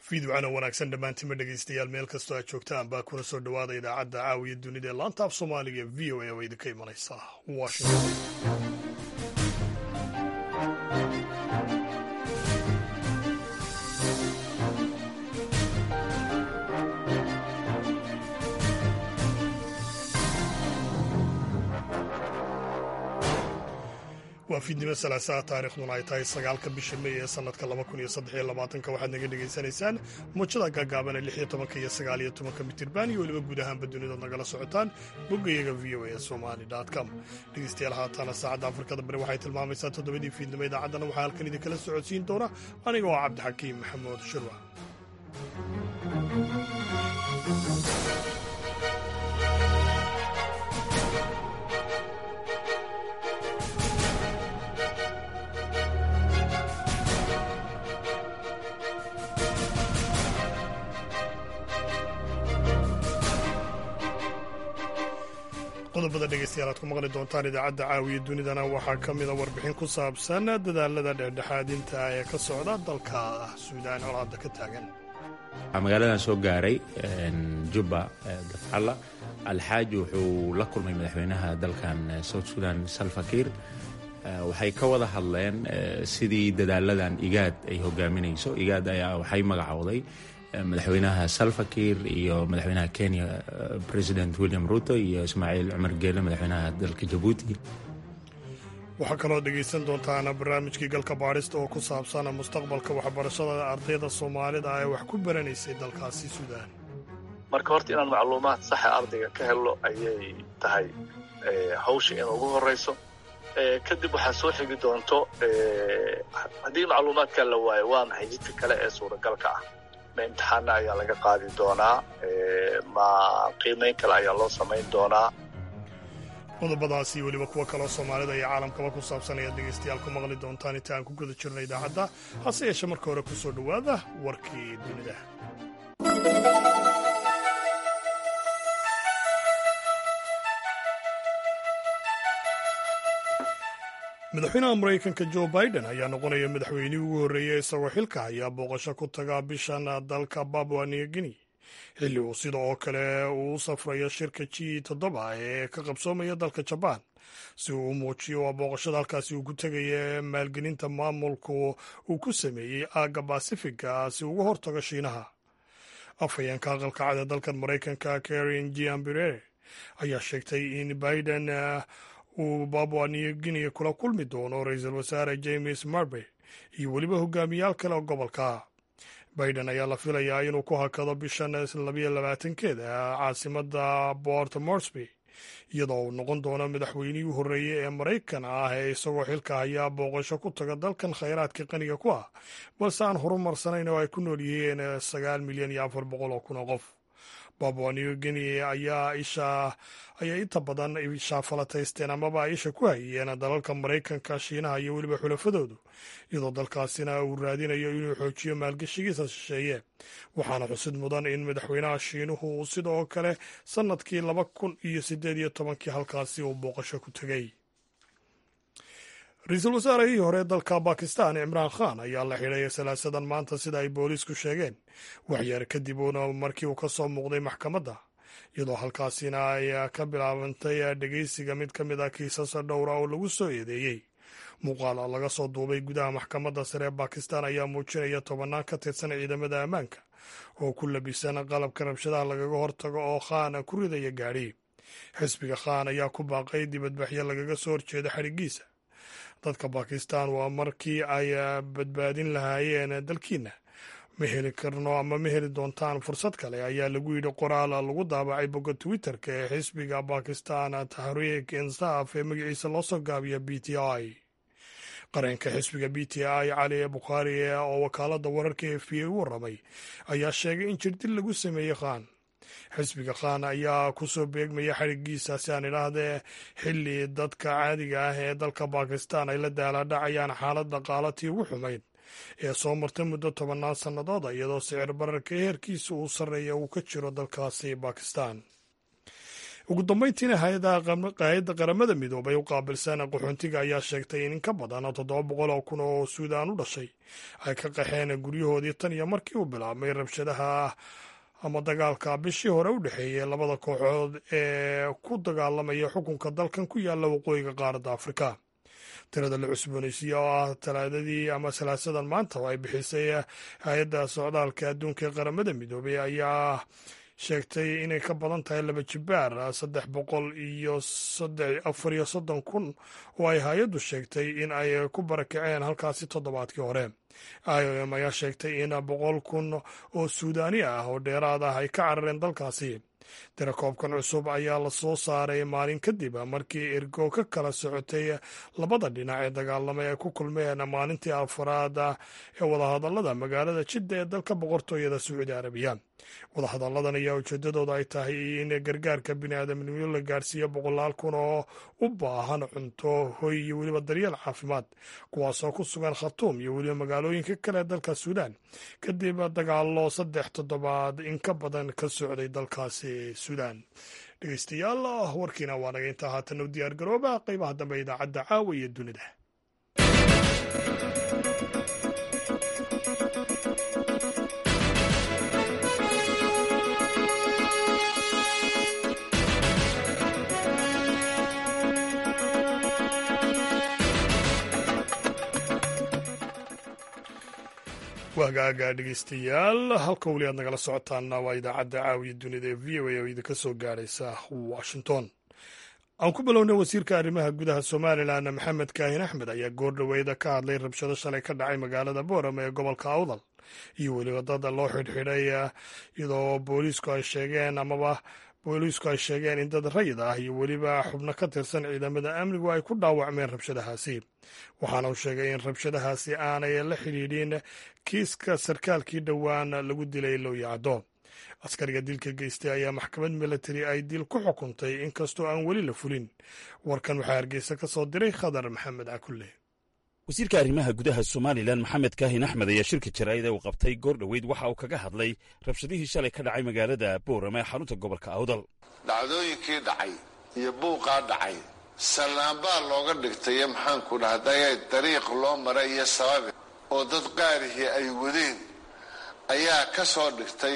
fiidwacana wanaagsan dhammaantima dhegaystayaal meel kastoo aad joogtaan baa kuna soo dhowaada idaacadda caawiya dunida ee laanta af soomaaliga ee v o a oo idinka imanaysa washington waa fiidnimo salaasaha taarikhduna ay tahay sagaalka bisha mey ee sanadka laba kun iyo saddex iyo labaatanka waxaad naga dhegaysanaysaan muujada gaagaaban ee lix iyo tobanka iyo sagaal iyo tobanka mitirban iyo weliba guud ahaanba dunidood nagala socotaan boggayaga v o a somali com dhegeystayaal haataana saacadda afrikada bari waxay tilmaamaysaa toddobadii fiidnimo idaacaddana waxaa halkan idinkala socodsiin doona aniga oo cabdixakiim maxamuud shirwa qodobada dhegeystayaal aad ku maqli doontaan idaacadda caawiya dunidana waxaa ka mida warbixin ku saabsan dadaalada dhexdhexaadinta ee ka socda dalka suudaan colaada ka taagan magaaladan soo gaaray jubba dafcalla alxaaji wuxuu la kulmay madaxweynaha dalkan south sudan salfakiir waxay ka wada hadleen sidii dadaaladan igaad ay hogaaminayso igaad ayaa waxay magacowday madaxweynaha salfakiir iyo madaxweynaha kenya president william ruto iyo ismaaciil cumar geele madaxweynaha dalka jabuuti waxaa kaloo dhegaysan doontaan barnaamijkii galka baadhista oo ku saabsan mustaqbalka waxbarashada ardayda soomaalida ee wax ku baranaysay dalkaasi suudaan marka horta inaan macluumaad saxa ardayga ka helno ayay tahay hawsha in ugu horayso kadib waxaa soo xigi doonto haddii macluumaadkaa la waayo waa maxay jidka kale ee suuragalka ah ma imtixaana ayaa laga qaadi doonaa ma qiimayn kale ayaa loo samayn doonaa qodobadaasi weliba kuwa kaloo soomaalida iyo caalamkaba ku saabsan ayaad dhegaystayaal ku maqli doontaan inta aan ku guda jirna idaacadda hase yeeshe marka hore ku soo dhowaada warkii dunida madaxweynaha maraykanka jo biden ayaa noqonaya madaxweynihii ugu horreeyey isagoo xilka hayaa booqasho ku taga bishan dalka babua new guinea xilli uu sida oo kale uu u safrayo shirka g toddoba ee ka qabsoomaya dalka jabaan si uu u muujiyo waa booqashada halkaasi uu ku tegaya maalgelinta maamulku uu ku sameeyey aagga basifiga si uga hortago shiinaha afhayeenka aqalka cad ee dalkan maraykanka karin giambire ayaa sheegtay in biden uu babua new guinea kula kulmi doono ra-iisul wasaare james marbe iyo weliba hogaamiyaal kale oo gobolka biden ayaa la filayaa inuu ku hakado bishan labayo labaatankeeda caasimada port morsby iyadoo uu noqon doono madaxweynihii u horreeyey ee maraykan ah ee isagoo xilka hayaa booqasho ku taga dalkan khayraadka qaniga ku ah balse aan horumarsanayn oo ay ku nool yihiin sagaal milyan iyo afar boqol oo kun oo qof babua new guinea ayaa isha ayay inta badan ishaa falataysteen amaba isha ku hayeen dalalka maraykanka shiinaha iyo weliba xulafadoodu iyadoo dalkaasina uu raadinayo inuu xoojiyo maalgashigiisa shisheeye waxaana xusid mudan in madaxweynaha shiinuhu uu sidoo kale sannadkii laba kun iyo siddeed iyo tobankii halkaasi uu booqasho ku tegey ra-iisul wasaarihii hore dalka bakistan cimraan khan ayaa la xidhay salaasadan maanta sida ay booliisku sheegeen waxyar kadib uuna markii uu ka soo muuqday maxkamadda iyadoo halkaasina ay ka bilaabantay dhegeysiga mid ka mid a kiisas dhowra oo lagu soo eedeeyey muuqaal laga soo duubay gudaha maxkamadda sare ee bakistan ayaa muujinaya tobannaan ka tirsan ciidamada ammaanka oo ku labisan qalabka rabshadaha lagaga hortago oo khan ku ridaya gaadhi xisbiga khan ayaa ku baaqay dibadbaxyo lagaga soo horjeeda xadhigiisa dadka bakistan waa markii ay badbaadin lahaayeen dalkiina ma heli karno ama ma heli doontaan fursad kale ayaa lagu yidhi qoraal lagu daabacay bogga twitter-ka ee xisbiga bakistan tahriik insaaf ee magaciisa loo soo gaabiya b t i qareenka xisbiga b t i cali bukhaari oo wakaalada wararka e f a u warramay ayaa sheegay in jirdil lagu sameeyey khan xisbiga khan ayaa kusoo beegmaya xadhigiisa si aan idhaahdee xilli dadka caadiga ah ee dalka bakistan ay la daalaadhacayaan xaalad dhaqaalatii ugu xumayd ee soo martay muddo tobannaan sannadooda iyadoo sicir bararka heerkiisa uu sarreeya uu ka jiro dalkaasi bakistan ugu dambeyntiina hay-adda qaramada midoobay u qaabilsan qaxoontiga ayaa sheegtay in in ka badan toddoba boqol oo kun oo suudaan u dhashay ay ka qaxeen guryahoodii tan iyo markii uu bilaabmay rabshadaha ama dagaalka bishii hore u dhexeeyey labada kooxood ee ku dagaalamaya xukunka dalkan ku yaalla waqooyiga qaaradda afrika tirada la cusboonaysiiye oo ah talaadadii ama salaasadan maanta oo ay bixisay hay-adda socdaalka adduunka ee qaramada midoobay ayaa sheegtay inay ka badan tahay laba jibaar saddex boqol iyo afar iyo soddon kun oo ay hay-addu sheegtay in ay ku barakaceen halkaasi toddobaadkii hore i o m ayaa sheegtay in boqol kun oo suudaani ah oo dheeraad ah ay ka carareen dalkaasi tirakoobkan cusub ayaa la soo saaray maalin kadib markii ergo ka kala socotay labada dhinac ee dagaalama ay ku kulmeen maalintii afraad ee wadahadallada magaalada jidda ee dalka boqortooyada sacuudi arabiya wadahadalladan ayaa ujeedadooda ay tahay in gargaarka biniaadamnimo la gaarsiiyo boqolaal kun oo u baahan cunto hoy iyo weliba daryeel caafimaad kuwaasoo ku sugan khatuum iyo weliba magaalooyinka kale ee dalka suudaan kadib dagaalo saddex toddobaad in ka badan ka socday dalkaasi suudaan dhegeystayaal warkiina waa naga intaa haatan u diyaar garooba qeybaha dambe idaacadda caawa iyo dunida wahagaaga dhegeystayaal halka weli aad nagala socotaana waa idaacadda caawiya dunida ee v o a oo idinka soo gaaraysa washington aan ku bilownay wasiirka arrimaha gudaha somalilan maxamed kaahin axmed ayaa goordhoweyda ka hadlay rabshado shalay ka dhacay magaalada boorama ee gobolka awdal iyo weliba dada loo xidhxidhay iyadoo booliisku ay sheegeen amaba booliisku ay sheegeen in dad rayid ah iyo weliba xubno ka tirsan ciidamada amnigu ay ku dhaawacmeen rabshadahaasi waxaana uu sheegay in rabshadahaasi aanay la xidhiidhin kiiska sarkaalkii dhowaan lagu dilay looyacdo askariga dilka geystay ayaa maxkamad milatari ay dil ku xukuntay inkastoo aan weli la fulin warkan waxaa hargeysa ka soo diray khadar maxamed cakulle wasiirka arrimaha gudaha somalilan maxamed kaahin axmed ayaa shirka jaraa'id ee uu qabtay goor dhoweyd waxa uu kaga hadlay rabshadihii shalay ka dhacay magaalada boorama ee xarunta gobolka awdal dhacdooyinkii dhacay iyo buuqaa dhacay sallaanbaa looga dhigtayo maxaanku dhahday dariiq loo maray iyo sababi oo dad qaarihii ay wadeen ayaa ka soo dhigtay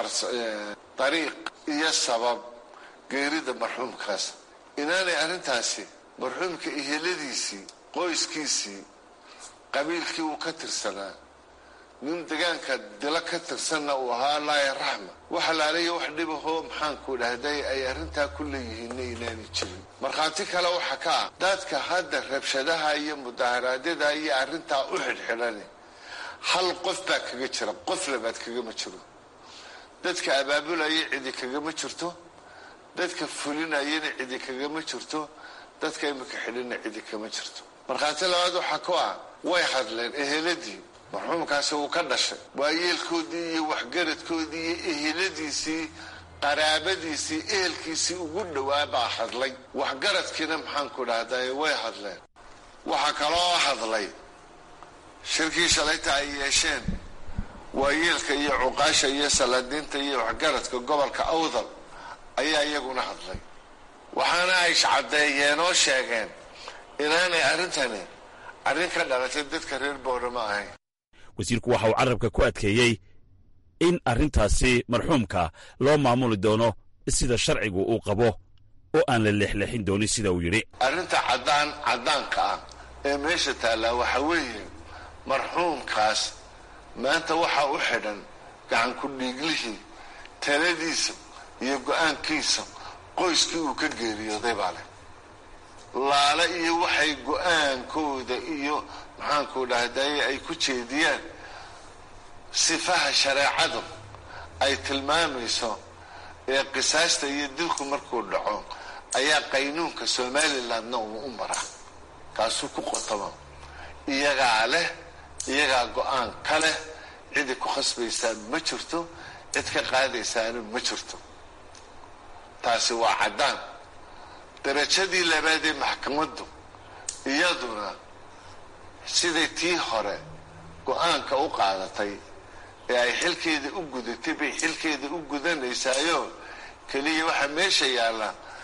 dariiq iyo sabab geerida marxuumkaas inaanay arrintaasi marxuumka iheladiisii qoyskiisii qabiilkii uu ka tirsanaa nin degaanka dilo ka tirsanna uu ahaa laaya raxma wax alaalayo wax dhibahoo maxaanku dhahday ay arrintaa ku leeyihiinna inaanay jirin markhaati kale waxa ka ah dadka hadda rabshadaha iyo mudaharaadyada iyo arrintaa u xidhxidhani hal qof baa kaga jira qof labaad kagama jiro dadka abaabulaya cidi kagama jirto dadka fulinayana cidi kagama jirto dadka imika xidhina cidi kama jirto markhaati labaad waxaa ku ah way hadleen eheladii marxuumkaasi uu ka dhashay waayeelkoodii iyo waxgaradkoodii iyo eheladiisii qaraabadiisii ehelkiisii ugu dhowaa baa hadlay waxgaradkiina maxaanku dhahday way hadleen waxaa kaloo hadlay shirkii shalayta ay yeesheen waayeelka iyo cuqaasha iyo salaadiinta iyo waxgaradka gobolka awdal ayaa iyaguna hadlay waxaana ay caddeeyeen oo sheegeen inaanay arrintani arrin ka dhalatay dadka reer boorama ahayn wasiirku waxa uu carabka ku adkeeyey in arrintaasi marxuumka loo maamuli doono sida sharcigu uu qabo oo aan la leexleexin doonin sida uu yidhi arrinta caddaan caddaanka ah ee meesha taallaa waxa weeye marxuumkaas maanta waxaa u xidhan gacanku dhiiglihii taladiisa iyo go'aankiisa qoyskii uu ka geeriyooday baa leh laale iyo waxay go-aankooda iyo maxaanku dhahday ay ku jeediyaan sifaha shareecadu ay tilmaamayso ee qisaasta iyo dilku markuu dhaco ayaa qaynuunka somalilandna uu u maraa kaasuu ku qotamo iyagaa leh iyagaa go-aan ka leh cidi ku khasbaysaan ma jirto cid ka qaadaysaana ma jirto taasi waa caddaan darajadii labaad ee maxkamaddu iyaduna siday tii hore go-aanka u qaadatay ee ay xilkeeda u gudatay bay xilkeeda u gudanaysaayo keliya waxaa meesha yaalla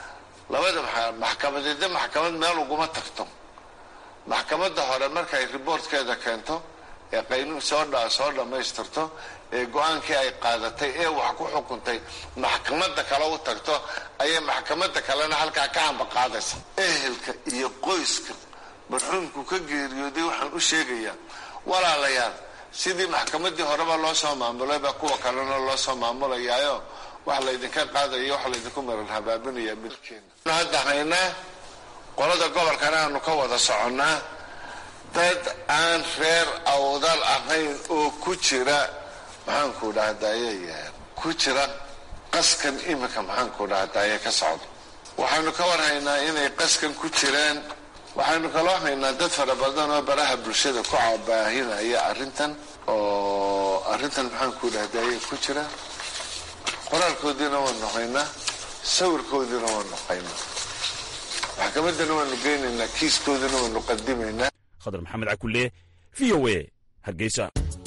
labada maxkamadeedna maxkamad meel uguma tagto maxkamadda hore markay riboortkeeda keento ee qaynuun soo dha soo dhammaystirto ee go-aankii ay qaadatay ee wax ku xukuntay maxkamadda kale u tagto ayay maxkamadda kalena halkaa ka amba qaadaysa ehelka iyo qoyska marxuumku ka geeriyooday waxaan u sheegayaa walaalayaal sidii maxkamaddii horeba loo soo maamulayba kuwa kalena loo soo maamulayaayo wax laydinka qaadaya wax laydinku maran habaabinaya midkeena hadda haynaa qolada gobolkana aanu ka wada soconnaa dad aan reer awdal ahayn oo ku jira maxaanku dhahdaye ku jira qaskan iminka maxaanku dhahdaye ka socdo waxaynu ka war haynaa inay qaskan ku jiraan waxaynu kaloo haynaa dad fara badan oo baraha bulshada ku cabaahinaya arrintan oo arrintan maxaanku dhahdaye ku jira qoraalkoodiina waanu haynaa sawirkoodiina waanu haynaa maxkamaddana waanu geynaynaa kiiskoodina waanu qadimaynaa khadar maxamed cakulle v o a hargeysa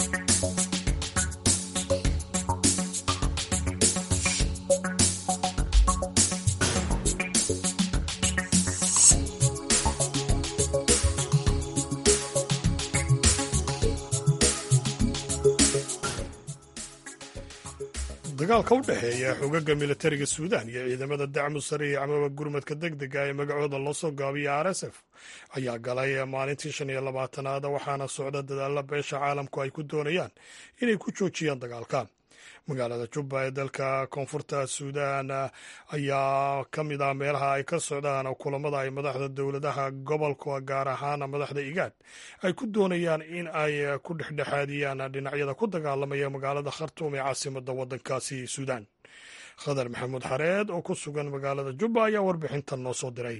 dagaalka u dhexeeya xogaga militariga suudaan iyo ciidamada dacmu sariic amaba gurmadka deg dega ee magacooda loo soo gaabiya r s f ayaa galay maalintii shan iyo labaatanaad waxaana socda dadaalla beesha caalamku ay ku doonayaan inay ku joojiyaan dagaalka magaalada jubba ee dalka koonfurta suudaan ayaa ka mid ah meelaha ay ka socdaan kulamada ay madaxda dowladaha gobolka gaar ahaan madaxda igaad ay ku doonayaan in ay ku dhexdhexaadiyaan dhinacyada ku dagaalamaya magaalada khartuum ee caasimada wadankaasi suudaan khadar maxamuud xareed oo ku sugan magaalada jubba ayaa warbixintan noo soo diray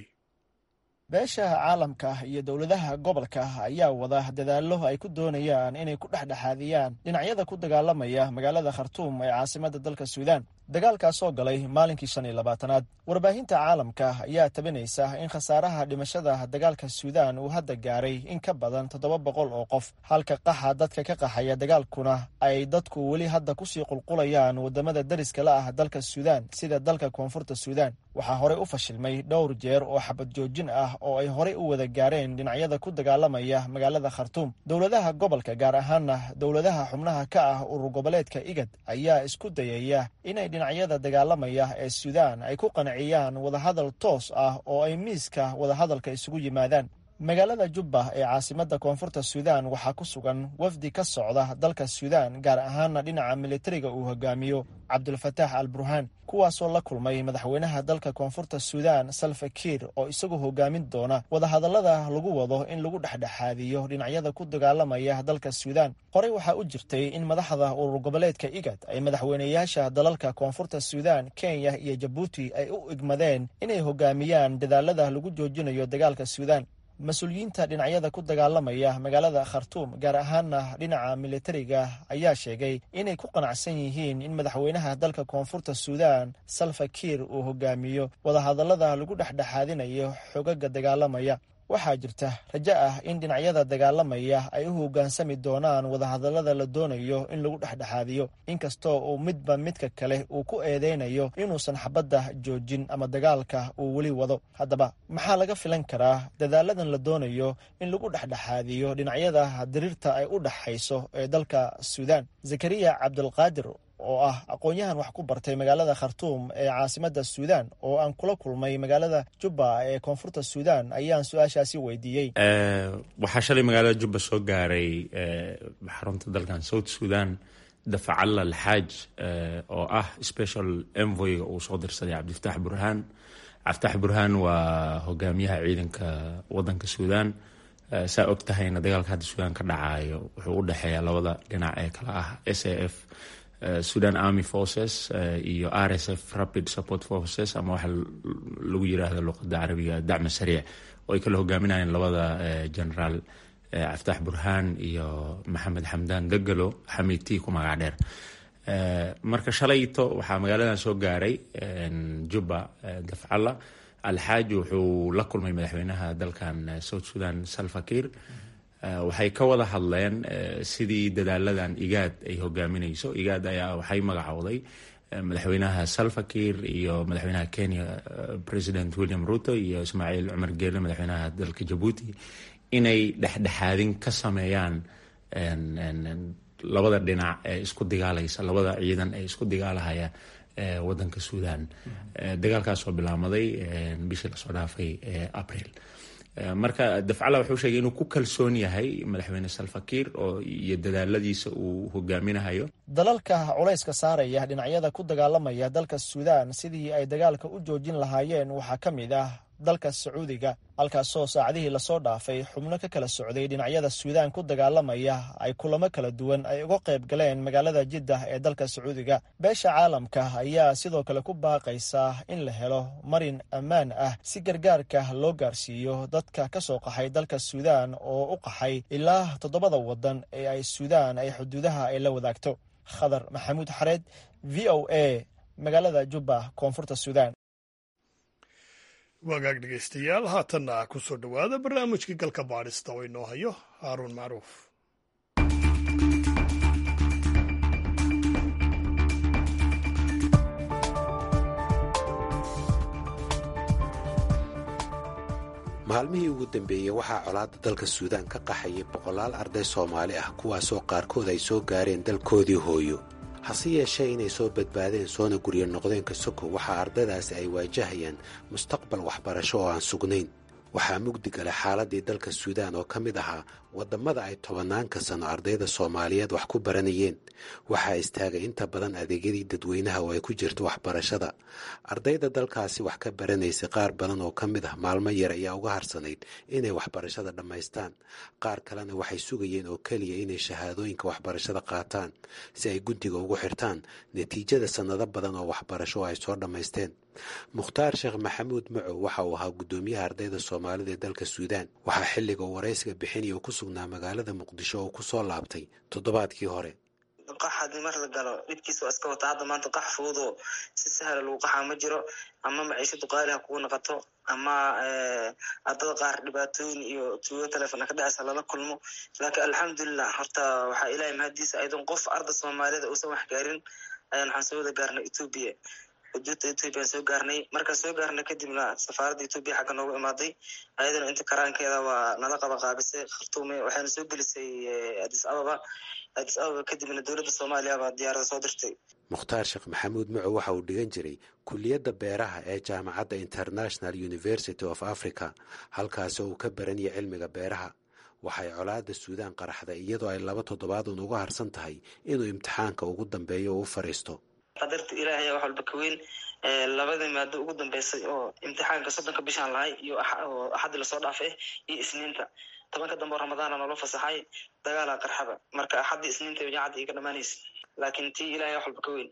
beesha caalamka iyo dowladaha gobolka ayaa wada dadaallo ay ku doonayaan inay ku dhexdhexaadiyaan dhinacyada ku dagaalamaya magaalada khartuum ee caasimadda dalka suudaan dagaalkaasoo galay maalinkii shan iyo labaatanaad warbaahinta caalamka ayaa tabinaysa in khasaaraha dhimashada dagaalka suudaan uu hadda gaaray in ka badan toddoba boqol oo qof halka qaxa dadka ka qaxaya dagaalkuna ay dadku weli hadda kusii qulqulayaan wadamada dariska la ah dalka suudaan sida dalka koonfurta suudaan waxaa horey u fashilmay dhowr jeer oo xabad joojin ah oo ay horey u wada gaareen dhinacyada ku dagaalamaya magaalada khartuum dowladaha gobolka gaar ahaana dowladaha xubnaha ka ah urur goboleedka igad ayaa isku dayaya inay dhinacyada dagaalamaya ee suudaan ay ku qanciyaan wadahadal toos ah oo ay miiska wadahadalka isugu yimaadaan magaalada jubba ee caasimadda koonfurta suudaan waxaa ku sugan wafdi ka socda dalka suudaan gaar ahaana dhinaca militariga uu hogaamiyo cabdulfataax al burhaan kuwaasoo la kulmay madaxweynaha dalka koonfurta suudaan salva kiir oo isagu hogaamin doona wadahadallada lagu wado in lagu dhexdhexaadiyo dhinacyada ku dagaalamaya dalka suudaan horey waxaa u jirtay in madaxda urur goboleedka igad ay madaxweyneyaasha dalalka koonfurta suudaan kenya iyo jabuuti ay u igmadeen inay hogaamiyaan dadaalada lagu joojinayo dagaalka suudaan mas-uuliyiinta dhinacyada ku dagaalamaya magaalada khartuum gaar ahaana dhinaca militariga ayaa sheegay inay ku qanacsan yihiin in madaxweynaha dalka koonfurta suudaan salva kiir uu hogaamiyo wadahadallada lagu dhexdhexaadinayo xogaga dagaalamaya waxaa jirta rajo ah in dhinacyada dagaalamaya ay u hoggaansami doonaan wadahadallada la doonayo in lagu dhexdhexaadiyo inkastoo uu midba midka kale uu ku eedeynayo inuusan xabadda joojin ama dagaalka uu weli wado haddaba maxaa laga filan karaa dadaaladan la doonayo in lagu dhexdhexaadiyo dhinacyada diriirta ay u dhaxayso ee dalka suudaan zakariya cabdulqaadir oo ah aqoon-yahan wax ku bartay magaalada khartuum ee caasimadda suudaan oo aan kula kulmay magaalada jubba ee koonfurta suudaan ayaan su-aashaasi weydiiyey waxaa shalay magaalada jubba soo gaaray xarunta dalkan south sudan dafacalla alxaaj oo ah special envoyga uu soo dirsaday cabdifatax burhaan cabdifatax burhaan waa hogaamiyaha ciidanka wadanka suudaan saa og tahayna dagaalka hadda suudaan ka dhacayo wuxuu u dhexeeya labada dhinac ee kala ah s a f sudan army forces iyo r s f rapid support forces ama waxa lagu yiraahdo luqada carabiga dacma sariic oo ay kala hogaaminayeen labada generaal cabditax burhaan iyo maxamed xamdaan degalo xamiidti ku magac dheer marka shalayto waxaa magaaladan soo gaaray jubba dafcalla alxaaji wuxuu la kulmay madaxweynaha dalkan south sudan salvakir waxay ka wada hadleen sidii dadaaladan igaad ay hogaaminayso igaad ayaa waxay magacowday madaxweynaha salvakir iyo madaxweynaha kenya president william ruto iyo ismaaciil cumar geele madaxweynaha dalka jabuuti inay dhexdhexaadin ka sameeyaan labada dhinac ee isku dagaalaysa labada ciidan ee isku dagaalahaya wadanka suudan dagaalkaasoo bilaamaday bishii lasoo dhaafay april marka dafcala wuxuu sheegay inuu ku kalsoon yahay madaxweyne salvakir oo iyo dadaaladiisa uu hogaaminahayo dalalka culayska saaraya dhinacyada ku dagaalamaya dalka suudaan sidii ay dagaalka u joojin lahaayeen waxaa ka mid ah dalka sacuudiga halkaasoo saacadihii lasoo dhaafay xubno ka kala socday dhinacyada suudaan ku dagaalamaya ay kulamo kala duwan ay uga qayb galeen magaalada jiddah ee dalka sacuudiga beesha caalamka ayaa sidoo kale ku baaqaysa in la helo marin ammaan ah si gargaarka loo gaarsiiyo dadka ka soo qaxay dalka suudaan oo u qaxay ilaa toddobada waddan ee ay suudaan ay xuduudaha ay la wadaagto khadar maxamuud xareed v o a magaalada jubba koonfurta suudaan wagaag dhegaystayaal haatanna ku soo dhowaada barnaamijkii galka baadhista oo inoo hayo haaruun macruuf maalmihii ugu dambeeyey waxaa colaadda dalka suudaan ka qaxayay boqolaal arday soomaali ah kuwaasoo qaarkood ay soo gaareen dalkoodii hooyo hase yeeshee inay soo badbaadeen soona guryo noqdeenka soko waxaa ardaydaasi ay waajahayaan mustaqbal waxbarasho oo aan sugnayn waxaa mugdi gala xaaladii dalka suudaan oo ka mid ahaa waddammada ay tobanaanka sano ardayda soomaaliyeed wax ku baranayeen waxaa istaagay inta badan adeegyadii dadweynaha oo ay ku jirto waxbarashada ardayda dalkaasi wax ka baranaysay qaar badan oo ka mid ah maalmo yar ayaa uga harsanayd inay waxbarashada dhammaystaan qaar kalena waxay sugayeen oo keliya inay shahaadooyinka waxbarashada qaataan si ay guddiga ugu xirtaan natiijada sannado badan oo waxbarasho oo ay soo dhammaysteen mukhtaar sheekh maxamuud macow waxa uu ahaa guddoomiyaha ardayda soomaalida ee dalka suudaan waxaa xilliga uu waraysiga bixinaya oo ku sugnaa magaalada muqdisho oo ku soo laabtay toddobaadkii hore qax haddii mar la galo dhibkiisa waa iska wata hadda maanta qax fududoo si sahla lagu qaxaa ma jiro ama maciishadu qaali ha kugu noqoto ama ardada qaar dhibaatooyin iyo tuugo telefon ka dhacaysa lala kulmo laakiin alxamdulilah horta waxaa ilahay mahadiisa aydan qof arda soomaaliyeed uusan wax gaarin ayaan waxaan soo wada gaarnay ethoobia xuduudda ethoobia soo gaarnay markaan soo gaarnay kadibna safaaradda ethoobia xagga noogu imaaday ayadana inta karaankeeda waa nala qaba qaabisay khartuume waxayna soo gelisay adis ababa adis ababa kadibna dowladda soomaaliya baa diyaarada soo dirtay mukhtaar sheekh maxamuud macow waxa uu dhigan jiray kuliyadda beeraha ee jaamacadda international university of africa halkaasi oo uu ka baranaya cilmiga beeraha waxay colaadda suudaan qaraxday iyadoo ay laba toddobaadun uga harsan tahay inuu imtixaanka ugu dambeeyo oo u fadhiisto qadarta ilaahay ayaa wax walba ka weyn labadii maado ugu dambeysay oo imtixaanka soddonka bishaan lahay iyo oo axaddii lasoo dhaafay iyo isniinta tobanka dambe oo ramadaana noola fasaxay dagaalaa qarxaba marka axaddii isniinta jaacadda iga dhamaanaysa laakiin tii ilahay wax walba ka weyn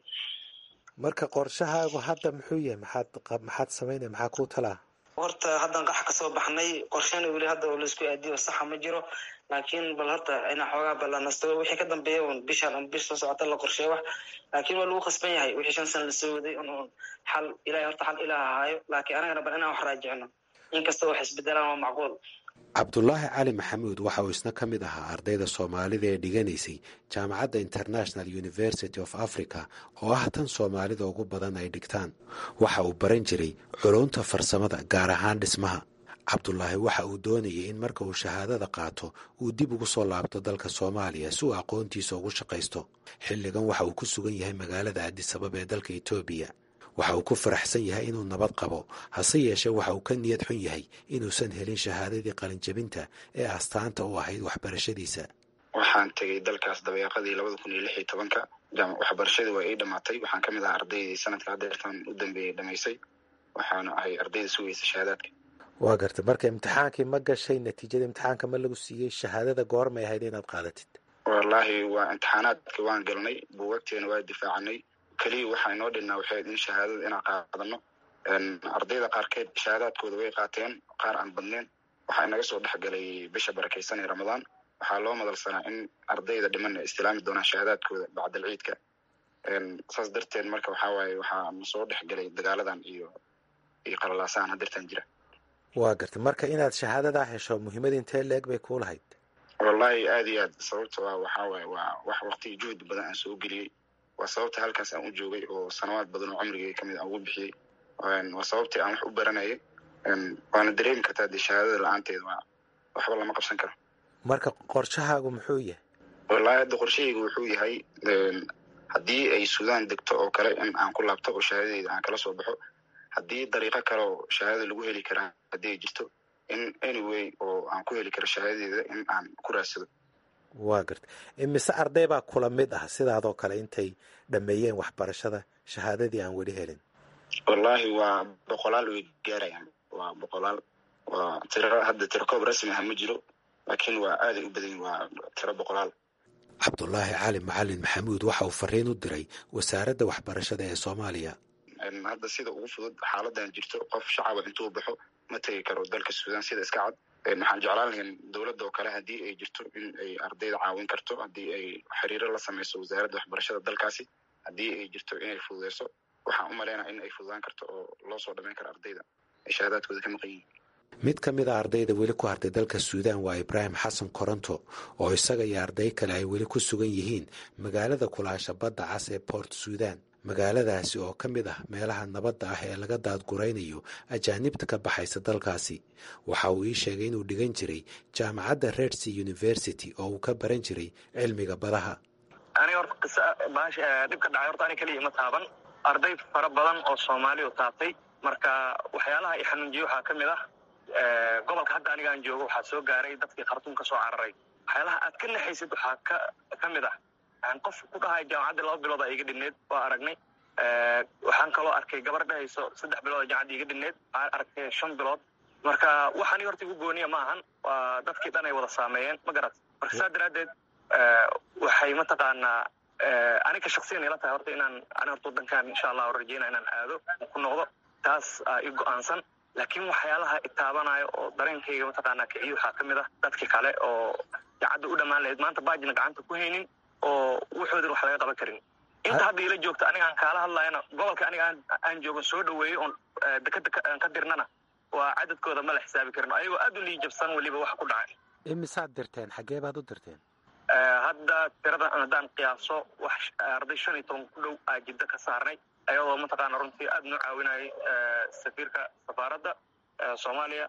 marka qorshahaagu hadda muxuu yahay maxaad maxaad samaynaya maxaa kuu talaa horta haddaan qax kasoo baxnay qorshana weli hadda oo laisku aadiyo saxa ma jiro laakiin bal horta inaa xoogaa balanasto wixii ka dambeeya un bishaan un bish soo socota la qorsheeyo wax laakiin waa lagu khasban yahay wixii shan sana lasoo waday un un xal ilahay horta xal ilaah ahaayo laakiin anagana bal inaan wax raajicno inkastoo wax isbedelaan waa macquul cabdulaahi cali maxamuud waxa uu isna ka mid ahaa ardayda soomaalida ee dhiganaysay jaamacadda international university of africa oo ah tan soomaalida ugu badan ay dhigtaan waxa uu baran jiray culunta farsamada gaar ahaan dhismaha cabdulaahi waxa uu doonayay in marka uu shahaadada qaato uu dib ugu soo laabto dalka soomaaliya si uu aqoontiisa ugu shaqaysto xilligan waxa uu ku sugan yahay magaalada adisabab ee dalka etoobiya waxa uu ku faraxsan yahay inuu nabad qabo hase yeeshee waxa uu ka niyad xun yahay inuusan helin shahaadadii qalinjabinta ee astaanta u ahayd waxbarashadiisa waxaan tegey dalkaas dabeeqadii labada kun iyo lix iyo tobanka waxbarashadii waa ii dhamaatay waxaan ka mid ahaa ardaydii sanadka hadeertan u dambeeyey dhamaysay waxaana ahay ardayda sugaysa shahaadaadka waa gartay marka imtixaankii ma gashay natiijada imtixaanka ma lagu siiyey shahaadada goormay ahayd inaad qaadatid wallaahi waa imtixaanaadka waan galnay buugagteena waa difaacanay keliya waxaa inoo dhinnaa waxay in shahaadada inaan qaadano ardayda qaarkeed shahaadaadkooda way qaateen qaar aan badneen waxaa inaga soo dhexgalay bisha barakaysan ee ramadaan waxaa loo madalsanaa in ardayda dhiman ay istilaami doonaan shahaadaadkooda bacdal ciidka saas darteed marka waxaa waaye waxaa na soo dhexgalay dagaaladan iyo iyo qalalaasahan hadeertan jira waa gartay marka inaad shahaadadaa hesho muhiimada intee leeg bay kuu lahayd wallahi aad iyo aad sababto ah waxaa waaye waa wax waqti juhdi badan aan soo geliyey waa sababta halkaas aan u joogay oo sanawaad badan oo cumrigay kamid aan ugu bixiyey waa sababtii aan wax u baranayay waana dareemi kartaa dee shahaadada la-aanteeda waa waxba lama qabsan karo marka qorshahaagu muxuu yahay wallaahi hadda qorshahaygu wuxuu yahay haddii ay suudaan degto oo kale in aan ku laabto oo shahaadadeyda aan kala soo baxo haddii dariiqo kale oo shahaadada lagu heli karaa haddii ay jirto in anyway oo aan ku heli karo shahaadadeeda in aan ku raadsado waa garta imise arday baa kula mid ah sidaadoo kale intay dhammeeyeen waxbarashada shahaadadii aan weli helin wallaahi waa boqolaal way gaarayaan waa boqolaal waa tiro hadda tiro koob rasmi ah ma jiro laakiin waa aaday u badan waa tiro boqolaal cabdulaahi cali macalin maxamuud waxa uu fariin u diray wasaaradda waxbarashada ee soomaaliya hadda sida ugu fudud xaaladan jirto qof shacaba intuu baxo ma tegi karo dalka suudaan sida iska cad waxaan jeclaan lahayn dowladda oo kale haddii ay jirto in ay ardayda caawin karto haddii ay xiriiro la samayso wasaaradda waxbarashada dalkaasi haddii ay jirto inay fududeyso waxaan u malaynaa in ay fududaan karto oo loo soo dhamayn karo ardayda ay shahaadaadkooda ka maqan yihiin mid ka mid a ardayda weli ku hartay dalka suudaan waa ibraahim xasan koronto oo isaga iyo arday kale ay weli ku sugan yihiin magaalada kulaasha badda cas ee port suudaan magaaladaasi oo ka mid ah meelaha nabadda ah ee laga daadguraynayo ajaanibta ka baxaysa dalkaasi waxa uu ii sheegay inuu dhigan jiray jaamacadda redsea university oo uu ka baran jiray cilmiga badaha aniga horta qisa baasha dhibka dhacay horta ani keliya ma taaban arday fara badan oo soomaali u taabtay marka waxyaalaha i xanuunjiyey waxaa ka mid ah gobolka hadda aniga aan joogo waxaa soo gaaray dadkii khartuum ka soo cararay waxyaalaha aad ka naxaysid waxaa ka ka mid ah qof ku dhahay jaamacadda laba bilood a iga dhineed waa aragnay waxaan kaloo arkay gabar dhahayso saddex bilood a jaamacadda iga dhineed waxaan arkay shan bilood marka waxaani horta igu gooniya ma ahan waa dadkii dhan ay wada saameeyeen ma garat marka saa daraaddeed waxay mataqaanaa aniga shaksiyan ila tahay horta inaan ani horta wadankan insha allah rajeyna inaan aado ku noqdo taas aa i go-aansan laakiin waxyaalaha itaabanaayo oo dareenkayga mataqaanaa kiciyo waxaa ka mid ah dadkii kale oo jacadda u dhammaan lahayd maanta baajina gacanta ku haynin oo wuxoodin wax laga qaban karin inta hadda ila joogta aniga aan kaala hadlayana gobolka aniga aan joogo soo dhaweeyo oon dekada aan ka dirnana waa cadadkooda ma la xisaabi karin ayagoo aad u liijabsan weliba wax ku dhacay imisaad dirteen xaggee baad u dirteen hadda tiradan haddaan qiyaaso wax arday shan iyo toban ku dhow aa jiddo ka saarnay ayadoo mataqaana runtii aad noo caawinayay safiirka safaaradda soomaaliya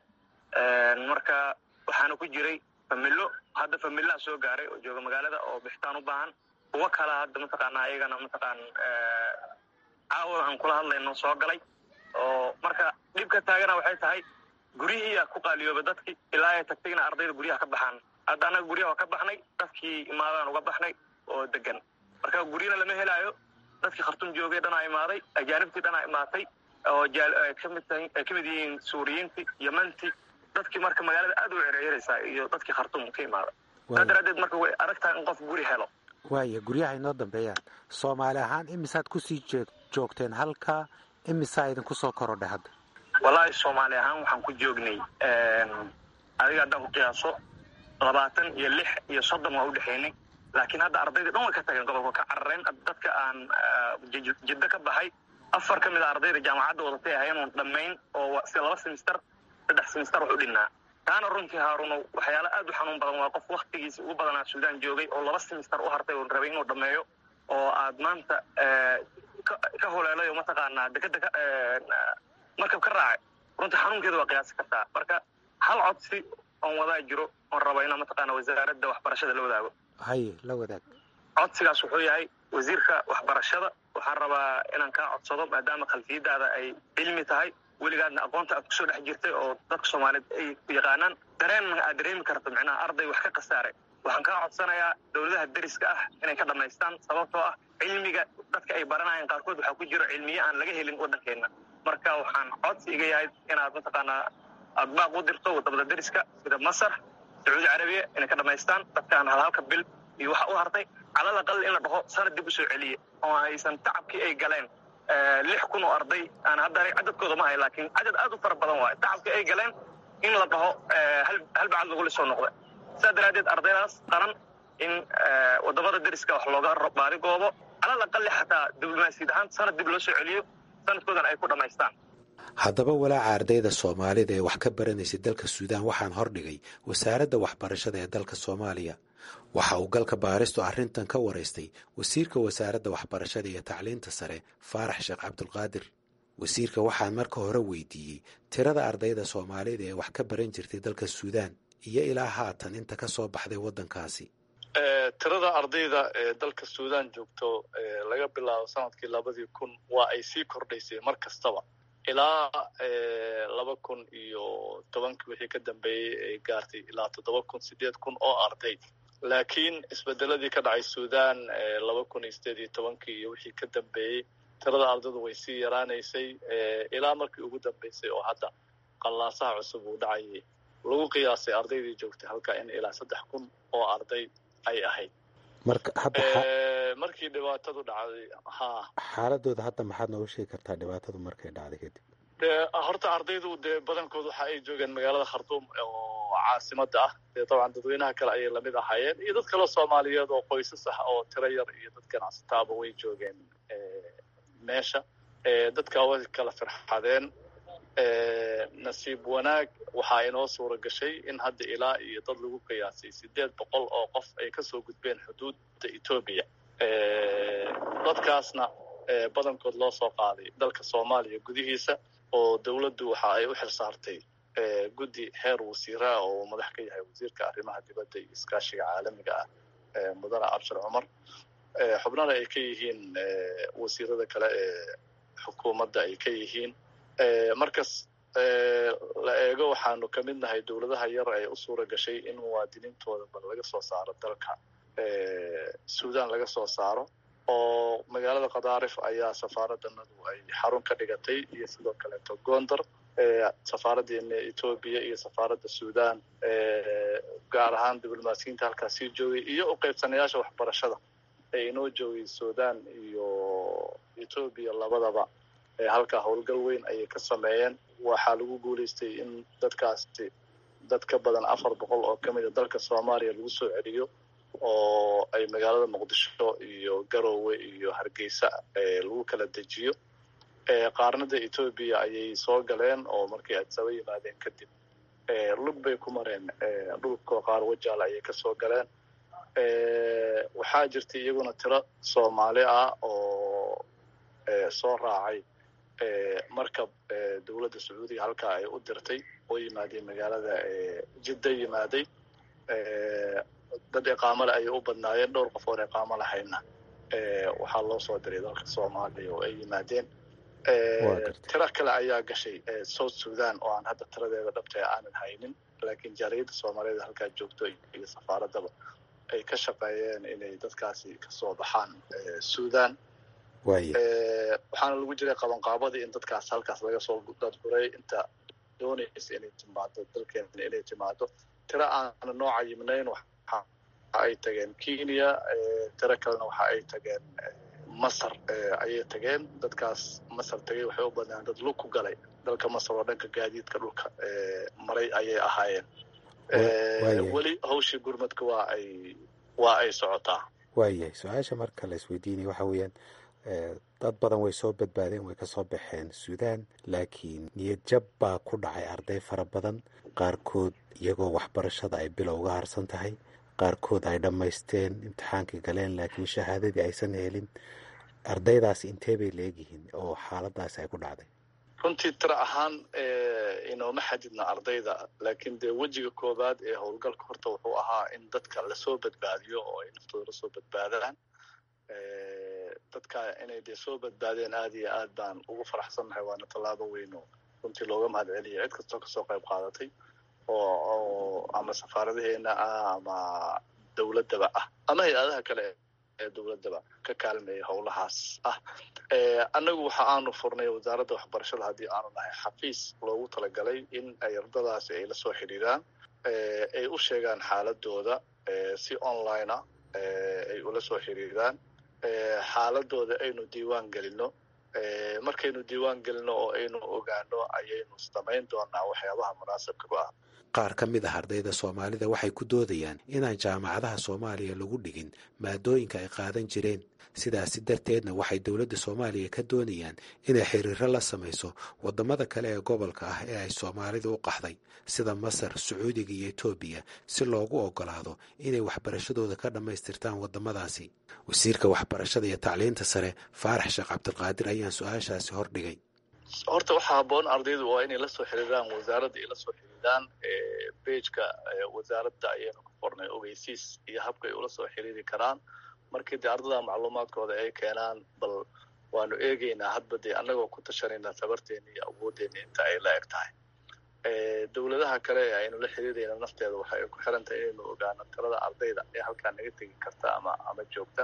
marka waxaana ku jiray familo hadda familaha soo gaaray oo jooga magaalada oo bixitaan u baahan kuwo kala hadda mataqaana ayagana mataqaan caawa aan kula hadlayno soo galay oo marka dhibka taagana waxay tahay guryihiiyaa ku qaaliyooba dadki ilaa ay tagtayna ardayda guryaha ka baxaan hadda annaga guryaha waa ka baxnay dadkii imaadaan uga baxnay oo degan marka guryana lama helaayo dadkii khartuum joogay dhanaa imaaday ajaanibtii dhanaa imaatay oo kamid tahay ay kamid yihiin suuriyiintii yemantii dadkii marka magaalada aad u cerceeraysaa iyo dadkii khartuum ka imaada saa daraaddeed marka way adag tahay in qof guri helo waaya guryaha inoo dambeeyaan soomaali ahaan imisaad kusii joogteen halkaa imisaa idinku soo korodhay hadda wallaahi soomaali ahaan waxaan ku joognay adiga haddaan ku qiyaaso labaatan iyo lix iyo soddon waa u dhexaynay laakiin hadda ardaydii dhan way ka tageen gobolka ka carareen dadka aan jiddo ka baxay afar ka mid a ardayda jaamacadda wadatay ahayn oon dhammayn oo si laba semister saddex semister wax u dhinnaa taana runtii haaruno waxyaala aad u xanuun badan waa qof waktigiisi ugu badanaa suudaan joogay oo laba semister u hartay oon rabay inuu dhammeeyo oo aad maanta ka holeelay oo mataqaanaa dekeda markab ka raacay runtii xanuunkeeda waa qiyaasi kartaa marka hal codsi oon wadaa jiro oon raba inaa mataqaana wasaaradda waxbarashada la wadaago haye la wadaag codsigaas wuxuu yahay wasiirka waxbarashada waxaan rabaa inaan kaa codsado maadaama khalfiyadaada ay cilmi tahay weligaadna aqoonta aad kusoo dhex jirtay oo dadka soomaaliyeed ay yaqaanaan dareenna aad dareemi karto micnaha arday wax ka khasaaray waxaan kaa codsanayaa dowladaha deriska ah inay ka dhammaystaan sababtoo ah cilmiga dadka ay baranayaan qaarkood waxaa ku jiro cilmiye aan laga helin waddankeenna marka waxaan codsi iga yahay inaad mataqaanaa aad baaq u dirto wadamada deriska sida masar sacuudi carabiya inay ka dhammaystaan dadkaan halhalka bil iyo waxa u hartay calal aqal in la dhaho sanad dib u soo celiye oo aysan tacabkii ay galeen lix kun oo arday aan hadda cadadkooda ma hay laakiin cadad aad u fara badan waayo tacabkii ay galeen in la dhaho hal bacad lagula soo noqda saa daraaddeed ardaydaas qaran in wadamada deriska wax looga baari goobo calal aqali xataa diblomaasiyad ahaan sanad dib loo soo celiyo sanadkoodan ay ku dhammaystaan haddaba walaaca ardayda soomaalida ee wax ka baranaysay dalka suudaan waxaan hordhigay wasaaradda waxbarashada ee dalka soomaaliya waxa uu galka baaristu arrintan ka waraystay wasiirka wasaaradda waxbarashada iyo tacliinta sare faarax sheekh cabdulqaadir wasiirka waxaan marka hore weydiiyey tirada ardayda soomaalida ee wax ka baran jirtay dalka suudaan iyo ilaa haatan inta ka soo baxday waddankaasi tirada ardayda ee dalka suudaan joogto laga bilaabo sanadkii labadii kun waa ay sii kordhaysay mar kastaba ilaa laba kun iyo tobankii wixii ka dambeeyey ay gaartay ilaa toddoba kun sideed kun oo arday laakiin isbedeladii ka dhacay suudaan laba kun iyo sideed iyo tobankii iyo wixii ka dambeeyey tirada ardaydu way sii yaraanaysay ilaa markii ugu dambeysay oo hadda qallaasaha cusub uu dhacayay lagu qiyaasay ardaydii joogtay halkaa in ilaa saddex kun oo arday ay ahayd marka hadda markii dhibaatadu dhacday ha xaaladooda hadda maxaad nooga sheegi kartaa dhibaatadu markay dhacday kadib dee horta ardaydu dee badankood waxa ay joogeen magaalada khartuum oo caasimada ah dee dabcan dadweynaha kale ayay lamid ahaayeen iyo dad kale soomaaliyeed oo qoysas ah oo tiro yar iyo dad ganacsataaba way joogeen meesha dadka way kala firxadeen nasiib wanaag waxaa inoo suura gashay in hadda ilaa iyo dad lagu qiyaasay sideed boqol oo qof ay kasoo gudbeen xuduudda etoobiya dadkaasna badankood loo soo qaaday dalka soomaaliya gudihiisa oo dowladdu waxa ay u xil saartay guddi heer wasiiraa oo madax ka yahay wasiirka arrimaha dibadda iyo iskaashiga caalamiga ah mudane abshir cumar xubnana ay ka yihiin wasiirada kale ee xukuumadda ay ka yihiin markas la eego waxaanu ka mid nahay dowladaha yar ee u suura gashay in muwaadiniintooda bal laga soo saaro dalka suudaan laga soo saaro oo magaalada khadaarif ayaa safaaraddanadu ay xarun ka dhigatay iyo sidoo kaleeto gondar safaaraddeena etoobiya iyo safaaradda suudaan gaar ahaan diblomaasiyiinta halkaas sii joogay iyo u qaybsanayaasha waxbarashada ee inoo joogay suudaan iyo etoobiya labadaba halkaa howlgal weyn ayay ka sameeyeen waxaa lagu guulaystay in dadkaasi dad ka badan afar boqol oo ka mida dalka soomaaliya lagu soo celiyo oo ay magaalada muqdisho iyo garowe iyo hargeysa lagu kala dejiyo qaarnada etoobiya ayay soo galeen oo markii adsaba yimaadeen kadib lug bay ku mareen dhulka qaar wajaal ayay kasoo galeen waxaa jirtay iyaguna tiro soomaali ah oo soo raacay markab dowladda sacuudiga halkaa ay u dirtay oo yimaadey magaalada jidda yimaaday dad iqaamole ayay u badnaayeen dhowr qof oon iqaamo lahayna waxaa loo soo diray dalka soomaaliya oo ay yimaadeen tiro kale ayaa gashay south sudan oo aan hadda tiradeeda dhabta aanan haynin laakiin jaaliyadda soomaaliyeed halkaa joogto iyo safaaraddaba ay ka shaqeeyeen inay dadkaasi kasoo baxaan sudan waxaana lagu jiray qabanqaabadii in dadkaas halkaas laga soo dadburay inta doonaysa inay timaado dalkeena inay timaado tiro aana nooca yimnayn waxa ay tageen kenya tiro kalena waxa ay tageen masar ayay tageen dadkaas masar tagay waxay u badnaan dad lug ku galay dalka masar oo dhanka gaadiidka dhulka maray ayay ahaayeen weli hawshii gurmadka waa ay waa ay socotaa waayahay su-aasha marka la isweydiinaya waxa weeyaan dad badan way soo badbaadeen way kasoo baxeen suudaan laakiin niyad jab baa ku dhacay arday fara badan qaarkood iyagoo waxbarashada ay bilow uga harsan tahay qaarkood ay dhammaysteen imtixaankii galeen laakiin shahaadadii aysan helin ardaydaasi intee bay leegyihiin oo xaaladaasi ay ku dhacday runtii tiro ahaan inooma xadidna ardayda laakiin dee wejiga koowaad ee howlgalka horta wuxuu ahaa in dadka lasoo badbaadiyo oo ay naftooda lasoo badbaadaan dadka inay dee soo badbaadeen aad iyo aad baan ugu faraxsannahay waana tallaabo weyno runtii looga mahad celiya cid kastoo kasoo qayb qaadatay oo ama safaaradaheena ah ama dowladdaba ah ama hay-adaha kale ee dowladdaba ka kaalmeeya howlahaas ah annagu waxa aanu furnay wasaaradda waxbarashada haddii aanu nahay xafiis loogu talagalay in ay ardadaasi ay lasoo xidhiiraan ay u sheegaan xaaladooda si online ah ay ula soo xiriiraan xaaladooda aynu diiwaan gelino markaynu diiwaan gelino oo aynu ogaano ayaynu samayn doonaa waxyaabaha munaasabka ku ah qaar ka mid ah ardayda soomaalida waxay ku doodayaan inaan jaamacadaha soomaaliya lagu dhigin maadooyinka ay qaadan jireen sidaasi darteedna waxay dowladda soomaaliya ka doonayaan inay xiriiro la samayso waddamada kale ee gobolka ah ee ay soomaalidu u qaxday sida masar sacuudiga iyo etoobiya si loogu oggolaado inay waxbarashadooda ka dhammaystirtaan waddamadaasi wasiirka waxbarashada iyo tacliinta sare faarax sheekh cabdilqaadir ayaan su-aashaasi hordhigay horta waxaa habboon ardaydu waa inay la soo xiriiraan wasaaradda ay la soo xiriiraan bejka wasaaradda ayaynu ku qornay ogeysiis iyo habka ay ula soo xiriiri karaan markii dee ardada macluumaadkooda ay keenaan bal waanu eegeynaa hadba dee annagoo ku tashanayna tabarteena iyo awooddeena inta ay la eg tahay dowladaha kale ee aynu la xiriirayna nafteeda waxa ay ku xiran tahay inaynu ogaano tirada ardayda ee halkaa naga tegi karta ama ama joogta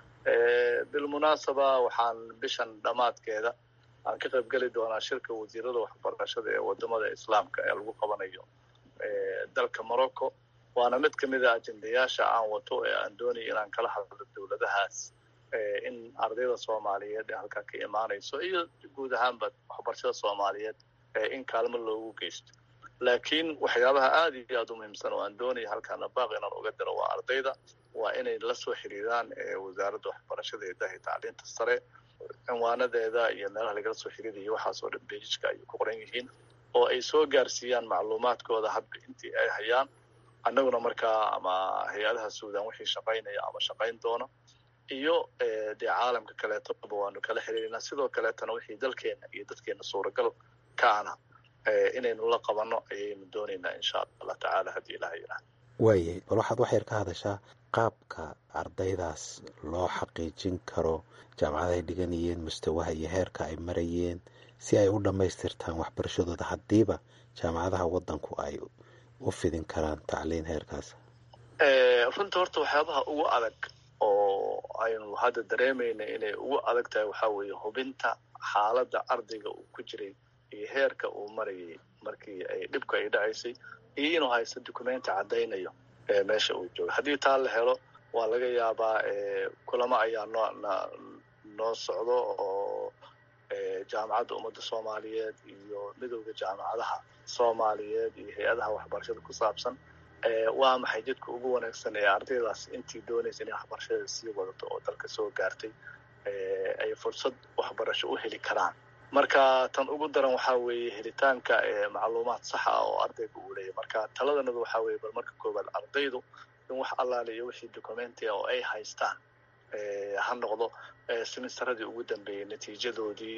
bilmunaasaba waxaan bishan dhammaadkeeda aan ka qayb geli doonaa shirka wasiirada waxbarashada ee wadamada islaamka ee lagu qabanayo dalka morocco waana mid kamid a ajendayaasha aan wato ee aan doonayo inaan kala hadlo dowladahaas in ardayda soomaaliyeed ee halkaa ka imaanayso iyo guud ahaanba waxbarashada soomaaliyeed in kaalmo loogu geysto laakiin waxyaabaha aada iyo aada u muhiimsan oo aan doonaya halkaana baaq inaan uga diro waa ardayda waa inay la soo xiriiraan wasaaradda waxbarashada ee dahi tacliinta sare cinwaanadeeda iyo meelaha lagala soo xiriirayo waxaasoo dhan bejijka ayay ku qoran yihiin oo ay soo gaarsiiyaan macluumaadkooda hadba intii ay hayaan annaguna markaa ama hay-adaha suudan wixii shaqaynaya ama shaqayn doona iyo dee caalamka kaleetoba waanu kala xiriirinaa sidoo kaleetana wixii dalkeena iyo dadkeena suuragal ka ana inaynu la qabano ayaynu doonaynaa insha allah tacaala haddii ilaha yidhaah waayay bal waxaad wax yar ka hadashaa qaabka ardaydaas loo xaqiijin karo jaamacadahay dhiganayeen mustawaha iyo heerka ay marayeen si ay u dhammaystirtaan waxbarashadooda haddiiba jaamacadaha waddanku ay u fidin karaan tacliin heerkaas runta horta waxyaabaha ugu adag oo aynu hadda dareemayna inay ugu adag tahay waxaa weeye hubinta xaaladda ardayga uu ku jiray iyo heerka uu marayay markii ay dhibka ay dhacaysay iyo inuu haysto documenti caddaynayo meesha uu jooga haddii taa la helo waa laga yaabaa kulamo ayaa noo noo socdo oo jaamacadda ummadda soomaaliyeed iyo midowda jaamacadaha soomaaliyeed iyo hay-adaha waxbarashada ku saabsan waa maxay jidka ugu wanaagsan ee ardaydaas intii doonaysa inay waxbarashada sii wadato oo dalka soo gaartay ay fursad waxbarasho u heli karaan marka tan ugu daran waxaa weeye helitaanka macluumaad saxa ah oo ardayga uu leeyahy marka taladanadu waxaa weeye bal marka koowaad ardaydu in wax allaale iyo wixii documentia oo ay haystaan ha noqdo simistaradii ugu dambeeyey natiijadoodii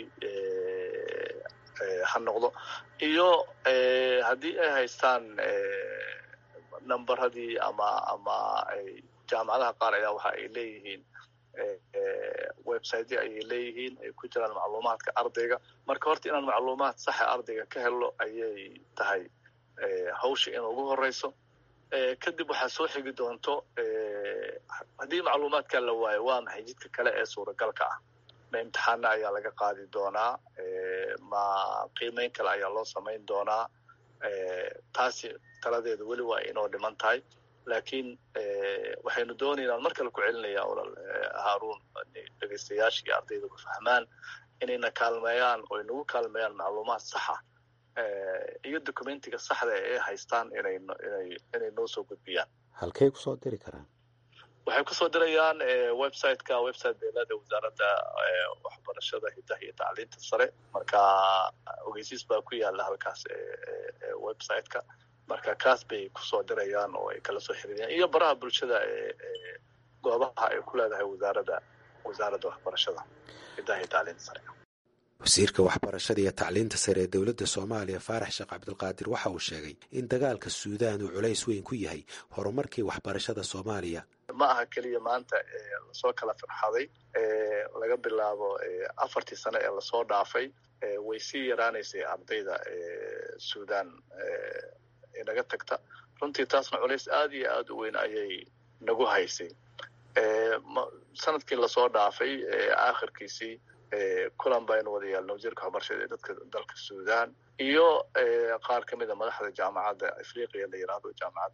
ha noqdo iyo haddii ay haystaan numberadii ama ama jaamacadaha qaar ayaa waxa ay leeyihiin websitey ayay leeyihiin ay ku jiraan macluumaadka ardayga marka horta inaan macluumaad saxa ardayga ka helno ayay tahay hawsha in ugu horeyso kadib waxaa soo xigi doonto haddii macluumaadka la waayo waa maxay jidka kale ee suuragalka ah ma imtixaana ayaa laga qaadi doonaa ma qiimeyn kale ayaa loo samayn doonaa taasi taladeedu weli waa inoo dhiman tahay laakiin waxaynu doonaynaa mar kale ku celinaya olal haarun dhegeystayaasha iyo ardayduba fahmaan inayna kaalmeeyaan oo inagu kaalmeeyaan macluumaad saxa iyo documentiga saxda ee haystaan inay inay inay noo soo gudbiyaan halkay kusoo diri karaan waxay kusoo dirayaan websiteka website beelada wasaaradda waxbarashada hidaha iyo tacliinta sare marka ogeysiis baa ku yaala halkaas websiteka marka kaas bay kusoo dirayaan oo ay kala soo xiriiriyaan iyo baraha bulshada ee goobaha ay ku leedahay wasaaradda wasaaradda waxbarashada hidaha iyo tacliinta sare wasiirka waxbarashada iyo tacliinta sare ee dowladda soomaaliya faarax sheekh cabdilqaadir waxa uu sheegay in dagaalka suudaan uu culays weyn ku yahay horumarkii waxbarashada soomaaliya ma aha keliya maanta lasoo kala firxaday laga bilaabo afartii sano ee lasoo dhaafay way sii yaraanaysay ardayda suudaan inaga tagta runtii taasna culays aada iyo aada u weyn ayay nagu haysay sanadkii lasoo dhaafay aakhirkiisii kulan baynu wada yaalna wasiirka waxbarashada ee dadka dalka suudaan iyo qaar ka mida madaxda jaamacadda afriqiya la yidhaahdo jaamacadda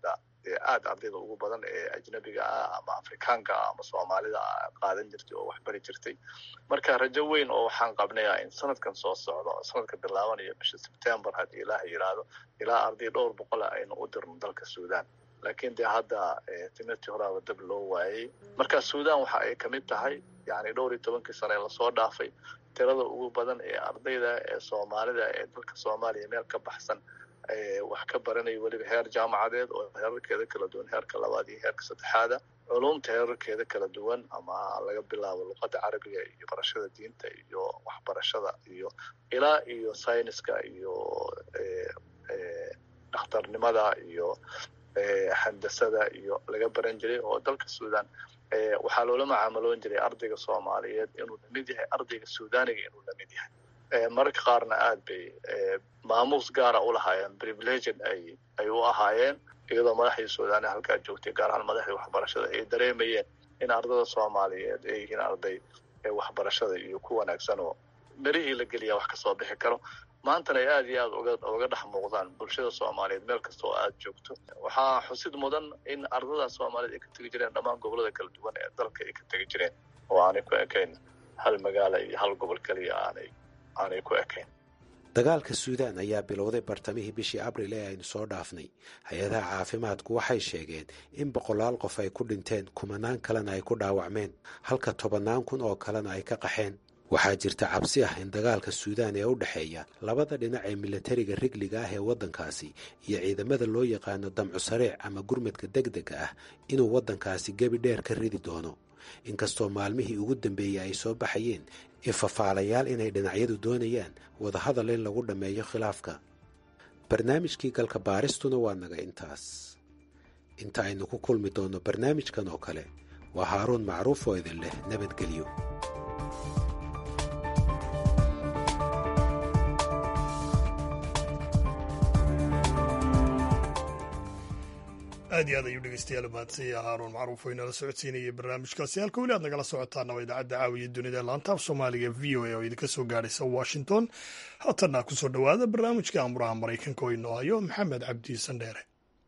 dee aad ardayda ugu badan ee ajnabiga ah ama afrikaanka ah ama soomaalida ah qaadan jirtay oo waxbari jirtay marka rajo weyn oo waxaan qabnayaa in sanadkan soo socdo sanadka bilaabanaya bisha sebtembar haddii ilaah yidhaahdo ilaa arday dhowr boqol ah aynu u dirno dalka suudan laakiin dee hadda timirtii horaaba dab loo waayey marka suudan waxa ay kamid tahay yani dhowr iyo tobankii sane lasoo dhaafay tirada ugu badan ee ardayda ee soomaalida ee dalka soomaaliya meel ka baxsan wax ka baranaya weliba heer jaamacadeed oo heerarkeeda kala duwan heerka labaad iyo heerka saddexaada culumta heerarkeeda kala duwan ama laga bilaabo luqadda carabiga iyo barashada diinta iyo waxbarashada iyo ilaa iyo sayniska iyo dhakhtarnimada iyo handasada iyo laga baran jiray oo dalka suudan waxaa loola macaamaloon jiray ardayga soomaaliyeed inuu lamid yahay ardayga suudaniga inuu lamid yahay mararka qaarna aad bay maamuus gaara u lahaayeen privileged ay ay u ahaayeen iyadoo madaxdii suudani halkaa joogtay gaar ahaan madaxdii waxbarashada ay dareemayeen in ardada soomaaliyeed ay yihiin arday waxbarashada iyo ku wanaagsan oo berihii la geliya wax kasoo bixi karo maantana ay aad iyo aad uga uga dhex muuqdaan bulshada soomaaliyeed meel kasta oo aad joogto waxaa xusid mudan in ardada soomaaliyeed ay ka tegi jireen dhammaan gobolada kala duwan ee dalka ay ka tegi jireen oo aanay ku ekayn hal magaala iyo hal gobol keliya aanay aanay ku ekayn dagaalka suudaan ayaa bilowday bartamihii bishii abril ee aynu soo dhaafnay hay-adaha caafimaadku waxay sheegeen in boqolaal qof ay ku dhinteen kumanaan kalena ay ku dhaawacmeen halka tobannaan kun oo kalena ay ka qaxeen waxaa jirta cabsi ah in dagaalka suudaan ee u dhexeeya labada dhinac ee milatariga rigliga ah ee waddankaasi iyo ciidamada loo yaqaano damcu sareec ama gurmadka degdega ah inuu waddankaasi gebi dheer ka ridi doono inkastoo maalmihii ugu dambeeyey ay soo baxayeen ifafaalayaal inay dhinacyadu doonayaan wadahadal in lagu dhammeeyo khilaafka barnaamijkii galka baaristuna waa naga intaas inta aynu ku kulmi doonno barnaamijkan oo kale waa haaruun macruuf oo idin leh nabadgelyo aad iyo aad ayuu dhegeystayaal mahadsanyaha haaruun macruuf oo inala socodsiinayay barnaamijkaasi halka weli aad nagala socotaana waa idaacadda caawiya dunida laantaaf soomaaliga v o a oo idinka soo gaadhaysa washington haatanna kusoo dhowaada barnaamijka amuraha maraykanka oo inoo hayo maxamed cabdi sandheere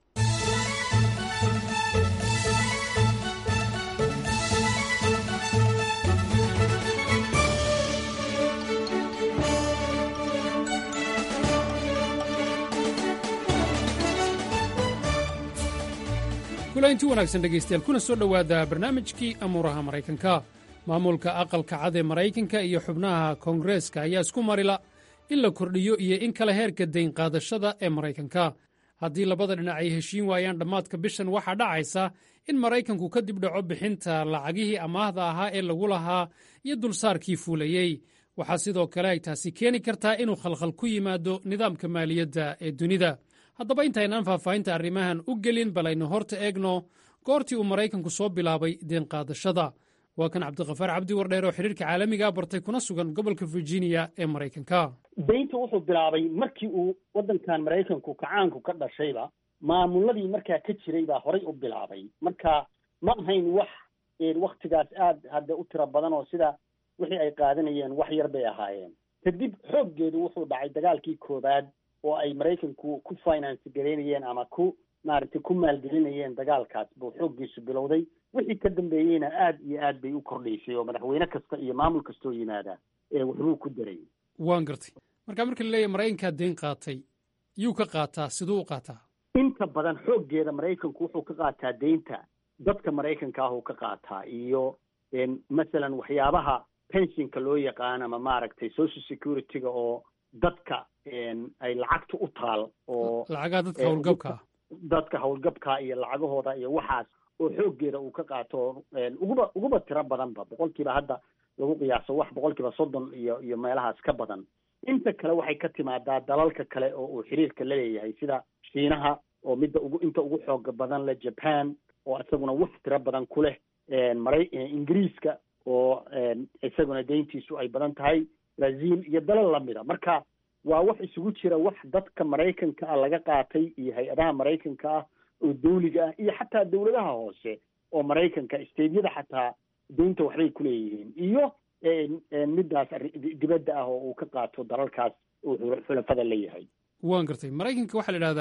kulainti wanaagsan dhegaystayaal kuna soo dhowaada barnaamijkii amuuraha maraykanka maamulka aqalka cad ee maraykanka iyo xubnaha koongareeska ayaa isku marila in la kordhiyo iyo in kale heerka dayn qaadashada ee maraykanka haddii labada dhinac ay heshiin waayaan dhammaadka bishan waxaa dhacaysa in maraykanku ka dib dhaco bixinta lacagihii amaahda ahaa ee lagu lahaa iyo dulsaarkii fuulayey waxaa sidoo kale ay taasi keeni kartaa inuu khalkhal ku yimaado nidaamka maaliyadda ee dunida haddaba intaynaan faahfaahinta arrimahan u gelin bal aynu horta eegno goortii uu maraykanku soo bilaabay deenqaadashada waa kan cabdikafaar cabdi wardheer oo xidhiirka caalamiga bartay kuna sugan gobolka virginia ee maraykanka daynta wuxuu bilaabay markii uu waddankan maraykanku kacaanku ka dhashayba maamuladii markaa ka jiray baa horay u bilaabay marka ma ahayn wax waktigaas aad hadda u tiro badan oo sida wixii ay qaadanayeen wax yar bay ahaayeen kadib xooggeedu wuxuu dhacay dagaalkii koowaad oo ay maraykanku ku finance garaynayeen ama ku maaragtay ku maalgelinayeen dagaalkaas buu xooggiisu bilowday wixii ka dambeeyeyna aad iyo aad bay u kordhaysay oo madaxweyne kasta iyo maamul kastoo yimaada ee waxbuu ku daray waan gartay marka marka la leeyahy maraykankaa dayn qaatay yuu ka qaataa siduu u qaataa inta badan xooggeeda maraykanku wuxuu ka qaataa deynta dadka maraykanka ah uu ka qaataa iyo masalan waxyaabaha pensionka loo yaqaan ama maaragtay social security-ga oo dadka ay lacagta u taal oo lacagaha dadka howlgabka ah dadka howlgabka iyo lacagahooda iyo waxaas oo xooggeeda uu ka qaato uguba uguba tiro badanba boqolkiiba hadda lagu qiyaaso wax boqolkiiba soddon iyo iyo meelahaas ka badan inta kale waxay ka timaadaa dalalka kale oo uu xiriirka la leeyahay sida shiinaha oo midda ugu inta ugu xooga badan leh japan oo isaguna wax tiro badan ku leh mara ingiriiska oo isaguna deyntiisu ay badan tahay brazil iyo dalal lamida marka waa wax isugu jira wax dadka maraykanka ah laga qaatay iyo hay-adaha maraykanka ah oo dawliga ah iyo xataa dawladaha hoose oo maraykanka steydyada xataa deynta waxbay ku leeyihiin iyo middaas dibadda ah oo uu ka qaato dalalkaas uu xulafada leeyahay waan gartay maraykanka waxaa la idhahdaa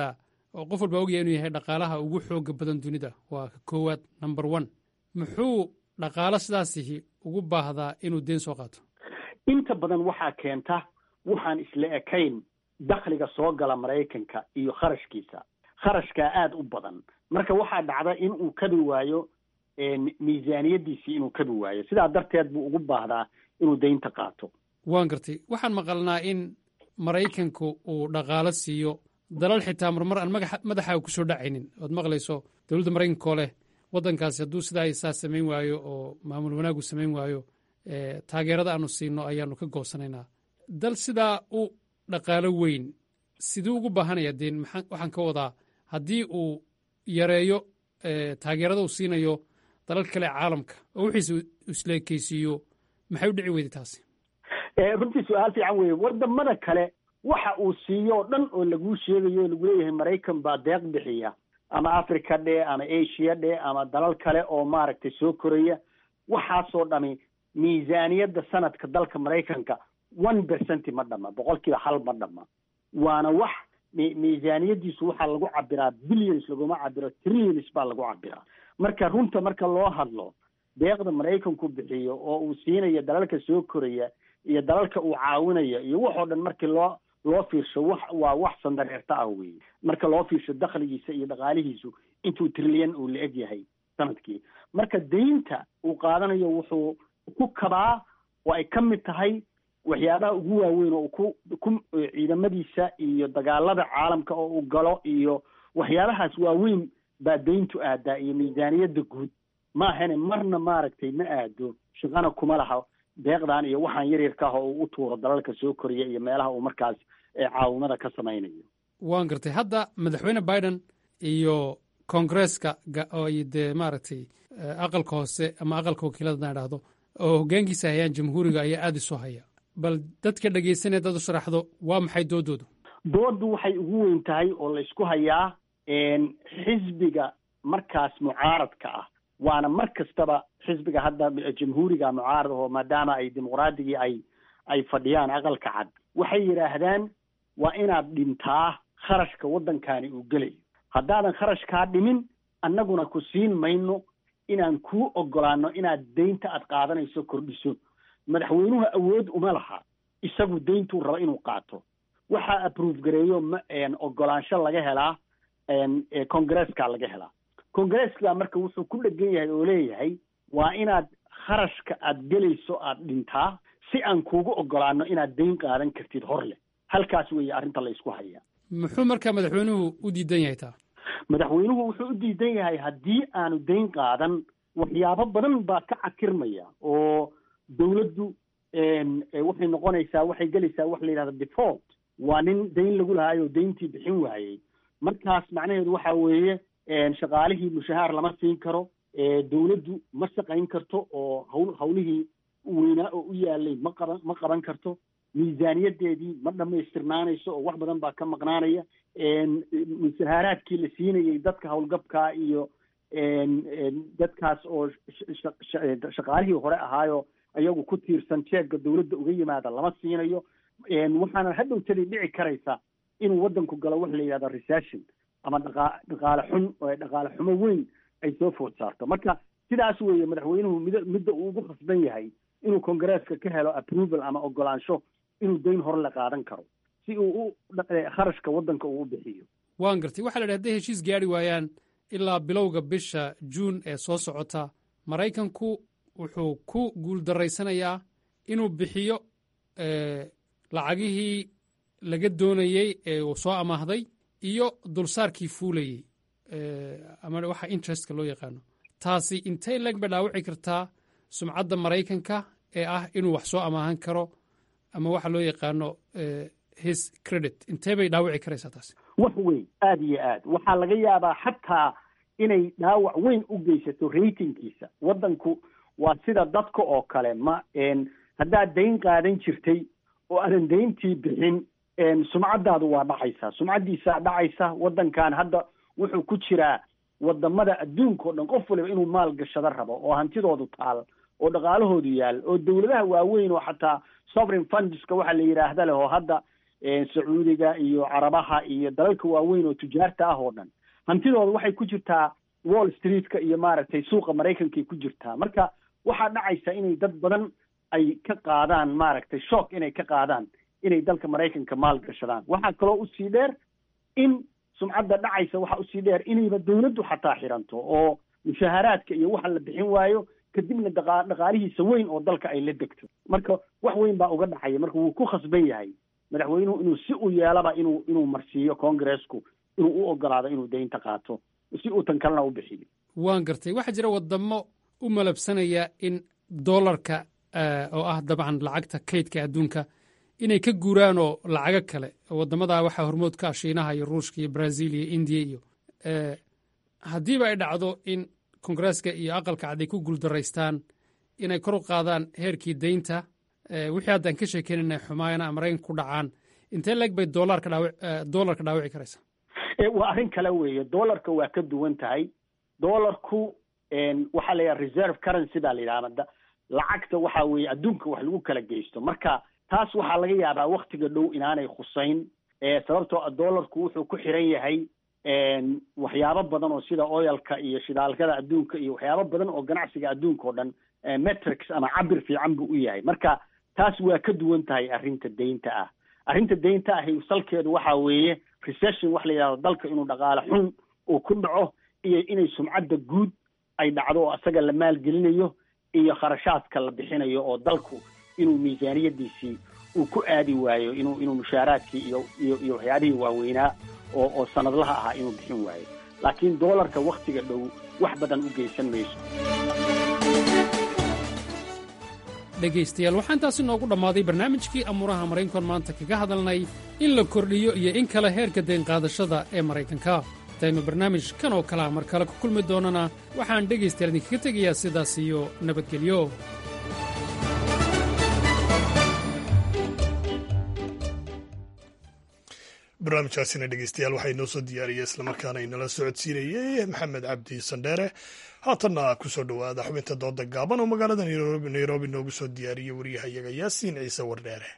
oo qof walba ogyahay inuu yahay dhaqaalaha ugu xooga badan dunida waa ka koowaad number one muxuu dhaqaalo sidaasihi ugu baahdaa inuu deen soo qaato inta badan waxaa keenta waxaan isla ekayn dakhliga soo gala maraykanka iyo kharashkiisa kharashkaa aada u badan marka waxaa dhacda in uu kabi waayo miisaaniyadiisii inuu kabi waayo sidaa darteed buu ugu baahdaa inuu deynta qaato waan gartay waxaan maqalnaa in maraykanku uu dhaqaalo siiyo dalal xitaa marmar aan magaxa madaxaaga kusoo dhacaynin ood maqlayso dowladda maraykanka oo leh waddankaasi hadduu sidaa isaa samayn waayo oo maamul wanaagu samayn waayo taageerada aanu siino ayaanu ka goosanaynaa dal sidaa u dhaqaalo weyn siduu ugu baahanaya deen maxaa waxaan ka wadaa haddii uu yareeyo taageerada uu siinayo dalal kale caalamka oo wixiisa isleekeysiiyo maxay u dhici weyday taasi runtii su-aal fiican weeye wadamada kale waxa uu siiyo o dhan oo laguu sheegayo o lagu leeyahay maraykan baa deeq bixiya ama africa dhe ama asia dhe ama dalal kale oo maaragtay soo koraya waxaasoo dhami miisaaniyadda sanadka dalka maraykanka one percent ma dhama boqol kiiba hal ma dhama waana wax miisaaniyadiisu waxaa lagu cabiraa billions laguma cabiro trillions baa lagu cabiraa marka runta marka loo hadlo deeqda maraykanku bixiyo oo uu siinayo dalalka soo koraya iyo dalalka uu caawinayo iyo waxoo dhan markii loo loo fiirsho wax waa wax sandareerta ah weeye marka loo fiirsho dakhligiisa iyo dhaqaalihiisu intuu trilyan uu la eg yahay sanadkii marka deynta uu qaadanayo wuxuu ku kabaa oo ay ka mid tahay waxyaabaha ugu waaweyn oo ku ku ciidamadiisa iyo dagaalada caalamka oo uu galo iyo waxyaabahaas waaweyn baa deyntu aadaa iyo miisaaniyadda guud maahane marna maaragtay ma aado shaqana kuma laha deeqdan iyo waxaan yaryarka ah oo uu u tuuro dalalka soo koriya iyo meelaha uu markaas caawimada ka samaynayo waan gartay hadda madaxweyne biden iyo koongresska ay dee maaragtay aqalka hoose ama aqalka wakiilada na idhaahdo oo hoggaankiisa hayaan jamhuuriga ayaa aada isu haya bal dadka dhegaysanaya dad u sharaxdo waa maxay doodoodu dooddu waxay ugu weyn tahay oo la isku hayaa xisbiga markaas mucaaradka ah waana mar kastaba xisbiga hadda jamhuuriga mucaarad oo maadaama ay dimuqraadigii ay ay fadhiyaan aqalka cad waxay yidhaahdaan waa inaad dhintaa kharashka waddankani uu gelayo haddaadan kharashkaa dhimin annaguna ku siin mayno inaan kuu ogolaano inaad deynta aad qaadanayso kordhiso madaxweynuhu awood uma laha isagu deyntuu raba inuu qaato waxaa approve gareeyo ma ogolaansho laga helaa congresska laga helaa congresska marka wuxuu ku dhegan yahay oo leeyahay waa inaad kharashka aad gelayso aad dhintaa si aan kuugu ogolaano inaad deyn qaadan kartid hor leh halkaas weeye arrinta la isku hayaa muxuu markaa madaxweynuhu u diidan yahay taa madaxweynuhu wuxuu u diidan yahay haddii aanu deyn qaadan waxyaabo badan baa ka cakirmaya oo dawladdu waxay noqonaysaa waxay gelaysaa wax la yidhahda default waa nin deyn lagu lahaay oo deyntii bixin waayey markaas macnaheedu waxa weeye shaqaalihii mushahaar lama siin karo dawladdu ma shaqayn karto oo hawl hawlihii weynaa oo u yaalay ma qaban ma qaban karto miisaaniyadeedii ma dhamaystirnaanayso oo wax badan baa ka maqnaanaya mushahaaraadkii la siinayay dadka howlgabkaa iyo dadkaas oo shaqaalihii hore ahaayo ayagu ku tiirsan jeegga dawladda uga yimaada lama siinayo waxaana hadhowtadii dhici karaysa inuu waddanku galo wax la yidhahdo recession ama dhaqa dhaqaale xun dhaqaale xumo weyn ay soo food saarto marka sidaas weeye madaxweynuhu mid midda uu ugu khasban yahay inuu congresska ka helo approval ama ogolaansho inuu deyn hore la qaadan karo si uu u kharashka waddanka uu u bixiyo waan gartay waxaa la idhi hadday heshiis gaari waayaan ilaa bilowga bisha juun ee soo socota maraykanku wuxuu ku guuldarraysanayaa inuu bixiyo lacagihii laga doonayey ee uu soo amaahday iyo dulsaarkii fuulayey ama waxa interestka loo yaqaano taasi intay leg bay dhaawici kartaa sumcadda maraykanka ee ah inuu wax soo amaahan karo ama waxa loo yaqaano his credit intee bay dhaawici karaysaa taasi wax weyn aada iyo aad waxaa laga yaabaa xataa inay dhaawac weyn u geysato ratingkiisa waddanku waa sida dadka oo kale ma haddaad dayn qaadan jirtay oo aadan dayntii bixin sumcaddaadu waa dhacaysaa sumcaddiisaa dhacaysa waddankan hadda wuxuu ku jiraa wadamada adduunka o dhan qof waliba inuu maal gashado rabo oo hantidoodu taal oo dhaqaalahoodu yaal oo dawladaha waaweyn oo xataa sovereign fundska waxaa la yidhaahda leh oo hadda sacuudiga iyo carabaha iyo dalalka waaweyn oo tujaarta ah oo dhan hantidooda waxay ku jirtaa wall streetka iyo maaragtay suuqa maraykankay ku jirtaa marka waxaa dhacaysa inay dad badan ay ka qaadaan maaragtay shock inay ka qaadaan inay dalka maraykanka maal gashadaan waxaa kaloo usii dheer in sumcadda dhacaysa waxaa usii dheer inayba dawladdu xataa xiranto oo mushaaharaadka iyo waxa la bixin waayo kadibna dhaqa dhaqaalihiisa weyn oo dalka ay la degto marka wax weyn baa uga dhacaya marka wuu ku khasban yahay madaxweynuhu inuu si u yeelaba inuu inuu marsiiyo congressku inuu u ogolaado inuu deynta qaato si uu tan kalena u bixiyo waan gartay waxaa jira wadamo u malabsanaya in dollarka oo ah dabcan lacagta kaydka adduunka inay ka guuraan oo lacago kale wadamadaa waxaa hormood ka ah shiinaha iyo ruushka iyo brazil iyo indiya iyo haddiiba ay dhacdo in kongresska iyo aqalka cad ay ku guuldaraystaan inay kor u qaadaan heerkii deynta wixii haddaan ka sheekeynayna xumaayana maraykanka ku dhacaan intee leeg bay dolarka dhaaw dollarka dhaawici karaysa waa arrin kale weeye dollarka waa ka duwan tahay dollarku waxaa la yidhaha reserve currency baa la yidhaha lacagta waxa weeye adduunka wax lagu kala geysto marka taas waxaa laga yaabaa waktiga dhow inaanay khusayn sababtoo a dollarku wuxuu ku xiran yahay waxyaabo badan oo sida oyalka iyo shidaalkada adduunka iyo waxyaabo badan oo ganacsiga adduunka oo dhan metrics ama cabir fiican buu u yahay marka taas waa ka duwan tahay arrinta deynta ah arrinta deynta ahi salkeedu waxa weeye recession wax la yidhahdo dalka inuu dhaqaale xun uu ku dhaco iyo inay sumcadda guud ay dhacdo oo asaga la maalgelinayo iyo kharashaadka la bixinayo oo dalku inuu miisaaniyadiisii uu ku aadi waayo inuu inuu mushaaraadkii iyo iyo iyo waxyaabihii waaweynaa oo oo sanadlaha ahaa inuu bixin waayo laakiin doolarka waktiga dhow wax badan u geysan mayso dhegaystayaal waxaa intaasi noogu dhammaaday barnaamijkii amuuraha maraykankan maanta kaga hadalnay in la kordhiyo iyo in kale heerka daynqaadashada ee maraykanka intaynu barnaamij kan oo kalea mar kale ku kulmi doonana waxaan dhegaystayaal idinkaga tegayaa sidaas iyo nabadgelyo barnaamijkaasina dhegeystayaal waxaa inoo soo diyaariyey islamarkaana inala socodsiinayey maxamed cabdi sandheere haatanna kusoo dhowaada xubinta dooda gaaban oo magaalada nairobi noogu soo diyaariyey waryahayaga yaasiin ciise wardheere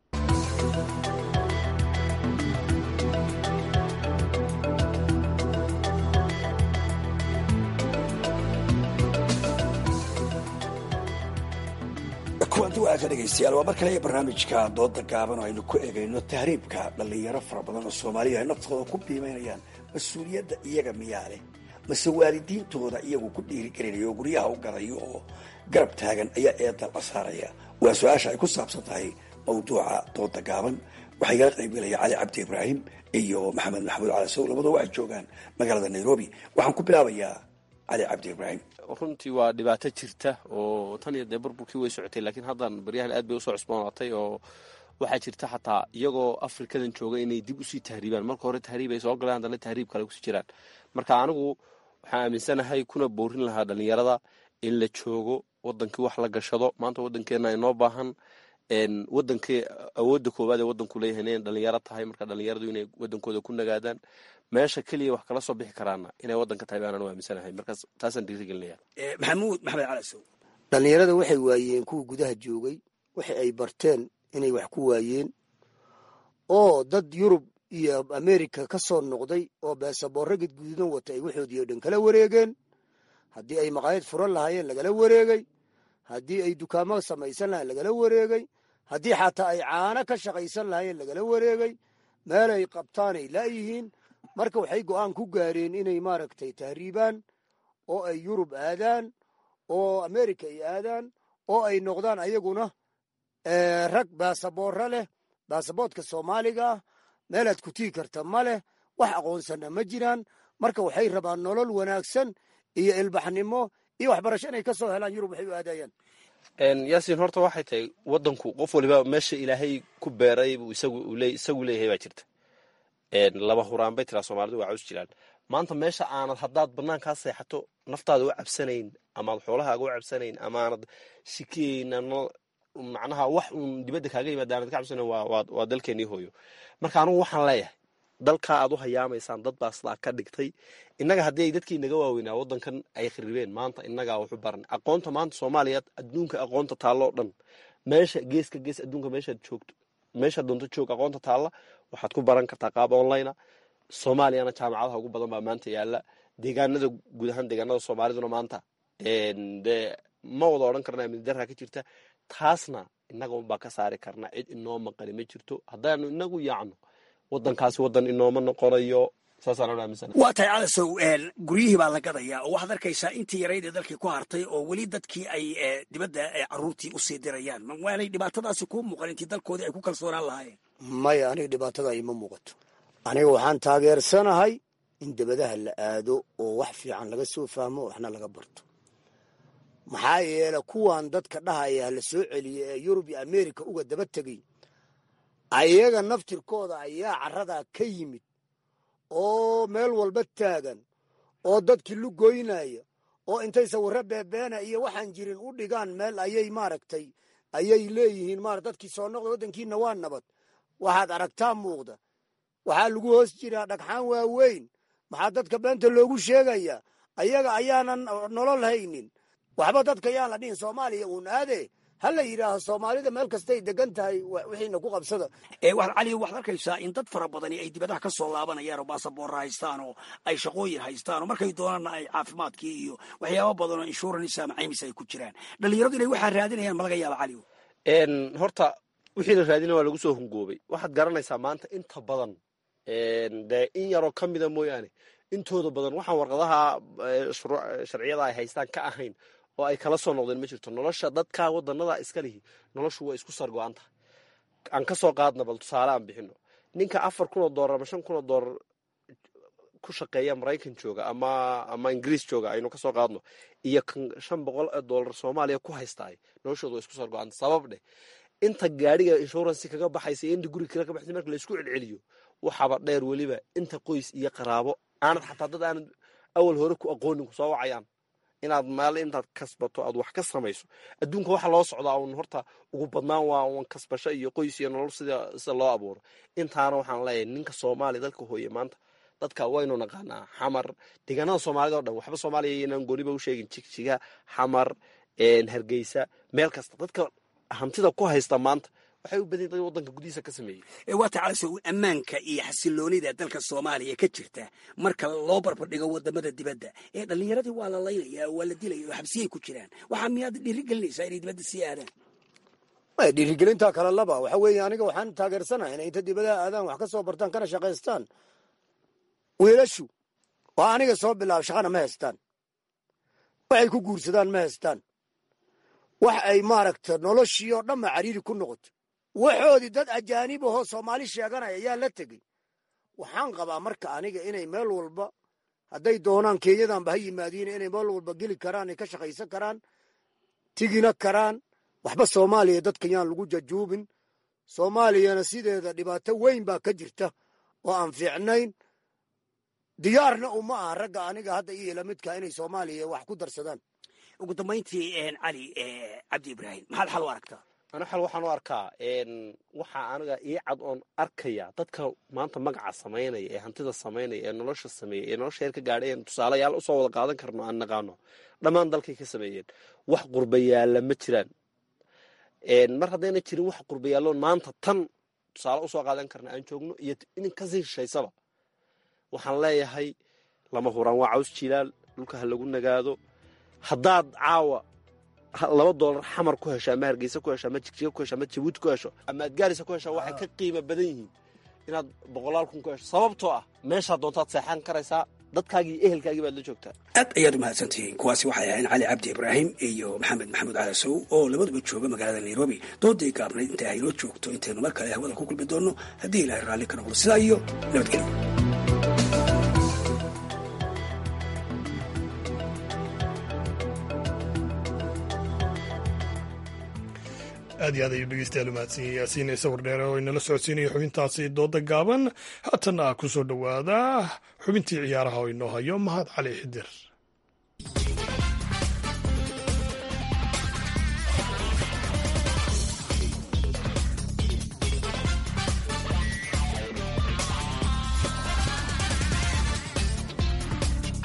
kuwanti wanaagsan dhegaystayaal waa mar kale iyo barnaamijka dooda gaaban oo aynu ku egayno tahriibka dhallinyaro fara badan oo soomaaliya ay naftooda ku biimaynayaan mas-uuliyadda iyaga miyaa leh mase waalidiintooda iyagu ku dhiirigelinaya oo guryaha u gadayo oo garab taagan ayaa eedan la saaraya waa su-aasha ay ku saabsan tahay mawduuca dooda gaaban waxaa igala qaybgelaya cali cabdi ibraahim iyo maxamed maxamuud cali sow labadoo waxay joogaan magaalada nairobi waxaan ku bilaabayaa cali cabdi ibraahim runtii waa dhibaato jirta oo tan iyo dee burburkii way socotay laakiin haddan baryahan aad bay usoo cusboonaatay oo waxaa jirta xataa iyagoo afrikadan jooga inay dib usii tahriibaan marka hore tahriib ay soo galeen haddana tahriib kale kusii jiraan marka anigu waxaan aaminsanahay kuna boorin lahaa dhalinyarada in la joogo wadankii wax la gashado maanta wadankeena inoo baahan wadankii awoodda koowaad ee wadanku leeyahay inay dhalinyaro tahay marka dhalinyaradu inay wadankooda ku nagaadaan meesha keliya wax kala soo bixi karaana inay wadanka tahay baanaan u aaminsanahay markaas taasaan dhiirigelinaya maxamuud maxamed cali sow dhallinyarada waxay waayeen kuwa gudaha joogay waxa ay barteen inay wax ku waayeen oo dad yurub iyo america ka soo noqday oo beesaboorro gadgududan wata ay waxoodii oo dhan kala wareegeen haddii ay maqaayad furan lahaayeen lagala wareegay haddii ay dukaamo samaysan lahayen lagala wareegay haddii xataa ay caano ka shaqaysan lahaayeen lagala wareegay meelay qabtaanay laayihiin marka waxay go'aan ku gaareen inay maaragtay tahriibaan oo ay yurub aadaan oo america ay aadaan oo ay noqdaan ayaguna rag baasaboorro leh baasaboodka soomaaliga ah meelaad ku tii karta ma leh wax aqoonsanna ma jiraan marka waxay rabaan nolol wanaagsan iyo ilbaxnimo iyo waxbarasho inay ka soo helaan yurub waxay u aadayaan yaasiin horta waxay tahay wadanku qof waliba meesha ilaahay ku beeray buu isagu leeyahay baa jirta laba huraan bay tiraa soomaalidu waa caws jiraan maanta meesha aanad haddaad banaankaa seexato naftaada u cabsanayn amaad xoolahaaga u cabsanayn amaanad shikeyn macnaha wax uun dibadda kaaga yimaada aanad ka cabsanayn waa dalkeenii hooyo marka anugu waxaan leeyahay dalkaa aad u hayaamaysaan dad baa sidaa ka dhigtay innaga haddii ay dadkii naga waaweynaa waddankan ay kharibeen maanta innagaa waxu baran aqoonta maanta soomaaliya adduunka aqoonta taalloo dhan meesha geeska gees adduunka meeshaad joogto meesha doonto joog aqoonta taalla waxaad ku baran kartaa qaab online soomaaliyana jaamacadaha ugu badan baa maanta yaala deegaanada guud ahaan deegaanada soomaaliduna maanta de ma wada odhan karna amni darra ka jirta taasna innaga unbaa ka saari karna cid inoo maqani ma jirto haddaanu inagu yaacno wadankaasi wadan inooma noqonayo saasaan aaminsan waa tahay calasow guryihii baa la gadayaa oo waxaad arkaysaa intii yarayd ee dalkii ku hartay oo weli dadkii ay dibadda caruurtii usii dirayaan waanay dhibaatadaasi kuu muuqan intii dalkoodii ay ku kalsoonaan lahaayeen maya aniga dhibaatada ima muuqato aniga waxaan taageersanahay in dabadaha la aado oo wax fiican laga soo fahmo waxna laga barto maxaa yeele kuwan dadka dhahaya la soo celiye ee yurub iyo america uga daba tegay ayaga naftirkooda ayaa caradaa ka yimid oo meel walba taagan oo dadkii lugoynaya oo intay sawirro beebeena iyo waxaan jirin u dhigaan meel ayay maaragtay ayay leeyihiin mara dadkii soo noqda waddankiina waa nabad waxaad aragtaa muuqda waxaa lagu hoos jiraa dhagxaan waaweyn maxaa dadka beenta loogu sheegayaa ayaga ayaanan nolol haynin waxba dadka yaan la dhihin soomaaliya uun aade ha la yidhaaho soomaalida meel kastay degan tahay wixiina ku qabsada cali waxaad arkaysaa in dad fara badani ay dibadaha ka soo laabanayaan oo baasaboorra haystaan oo ay shaqooyin haystaan oo markay doonaanna ay caafimaadkii iyo waxyaaba badan oo insurance ama caymis ay ku jiraan dhalinyaradu inay waxaa raadinayaan ma laga yaaba cali horta wixii la raadina waa lagu soo hungoobay waxaad garanaysaa maanta inta badan dee in yaroo ka mida mooyaane intooda badan waxaan warqadaha sharciyada ay haystaan ka ahayn oo ay kala soo noqdeen ma jirto nolosha dadka wadanada iska lihi noloshu waa isku sargo-an tahay aan ka soo qaadna bal tusaale aan bixino ninka afar kun oo doolar ama shan kun oo doolar ku shaqeeya maraykan jooga ama ama ingiriis jooga aynu kasoo qaadno iyo kan shan boqol oo doolar soomaaliya ku haystaay noloshooda waa isku sargo-anta sabab dheh inta gaadhiga inshuransi kaga baxaysa iyo inta guri kale ka baxaysa marka laysku celceliyo waxaaba dheer weliba inta qoys iyo qaraabo aanad xataa dad aanad awal hore ku aqoonin kusoo wacayaan inaad meel intaad kasbato aad wax ka samayso adduunka waxa loo socdaa un horta ugu badnaan waa un kasbasho iyo qoys iyo nolol sida sida loo abuuro intaana waxaan leeyahay ninka soomaaliya dalka hooye maanta dadka waynu naqaanaa xamar deegaanada soomaalida o dhan waxba soomaaliya inaan gooniba u sheegin jigjiga xamar hargeysa meel kasta dadka hantida ku haysta maanta waxay u badan dad wadanka gudihiisa ka sameeyey waata calasow ammaanka iyo xasiloonida dalka soomaaliya ka jirta marka loo barbardhigo wadamada dibadda ee dhallinyaradii waa la laynaya waa la dilaya oo xabsiyay ku jiraan waxaa miyaad dhiirigelinaysaa inay dibadda sii aadaan maya dhiirigelintaa kale laba waxa weeye aniga waxaan taageersanahay inay inta dibadaha aadaan wax ka soo bartaan kana shaqaystaan wiilashu waa aniga soo bilaab shaqana ma haystaan waxay ku guursadaan ma haystaan wax ay maaragta noloshii oo dhanba cariiri ku noqoto waxoodii dad ajaanib ahoo soomaali sheeganaya yaa la tegey waxaan qabaa marka aniga inay meel walba hadday doonaan kenyadanba ha yimaadiin inay meel walba geli karaan ay ka shaqaysan karaan tigina karaan waxba soomaaliya dadka yaan lagu jajuubin soomaaliyana sideeda dhibaato weyn baa ka jirta oo aan fiicnayn diyaarna uma aha ragga aniga hadda iyo lamidka inay soomaaliya wax ku darsadaan ugu dambayntii cali cabdi ibraahim maxaad xal u aragtaa ana xal waxaan u arkaa waxaa aniga ii cad oon arkaya dadka maanta magaca samaynaya ee hantida samaynaya ee nolosha sameeya ee nolosha heer ka gaadhay een tusaalayaal usoo wada qaadan karno aan naqaano dhammaan dalkay ka sameeyeen wax qurbayaalla ma jiraan mar haddayna jirin wax qurbayaalloon maanta tan tusaale usoo qaadan karna aan joogno iyo in kasii shishaysaba waxaan leeyahay lama huraan waa caws jilaal dhulka ha lagu nagaado haddaad caawa laba doolar xamar ku hesho ama hargeysa ku hesho ama jigjiga ku hesho ama jabuuti ku hesho ama adgaarisa ku hesho waxay ka qiimo badan yihiin inaad boqolaal kun ku hesho sababtoo ah meeshaa doontaad seexan karaysaa dadkaagii iyo ehelkaagii baad la joogtaa aad ayaad u mahadsantihiin kuwaasi waxay ahayn cali cabdi ibraahim iyo maxamed maxamuud calasow oo labaduba jooga magaalada nairobi dooday gaabnayd intay haynoo joogto intaynu mar kale hawada ku kulmi doonno haddii ilaahay raalli ka noqdo sidaa iyo nabadgelyo aad iyo aad ayuu dhegeystayaal umahadsan yaasiin sawir dheere oo inala socodsiinaya xubintaasi dooda gaaban haatana ku soo dhowaada xubintii ciyaaraha oo inoo hayo mahad cali xidir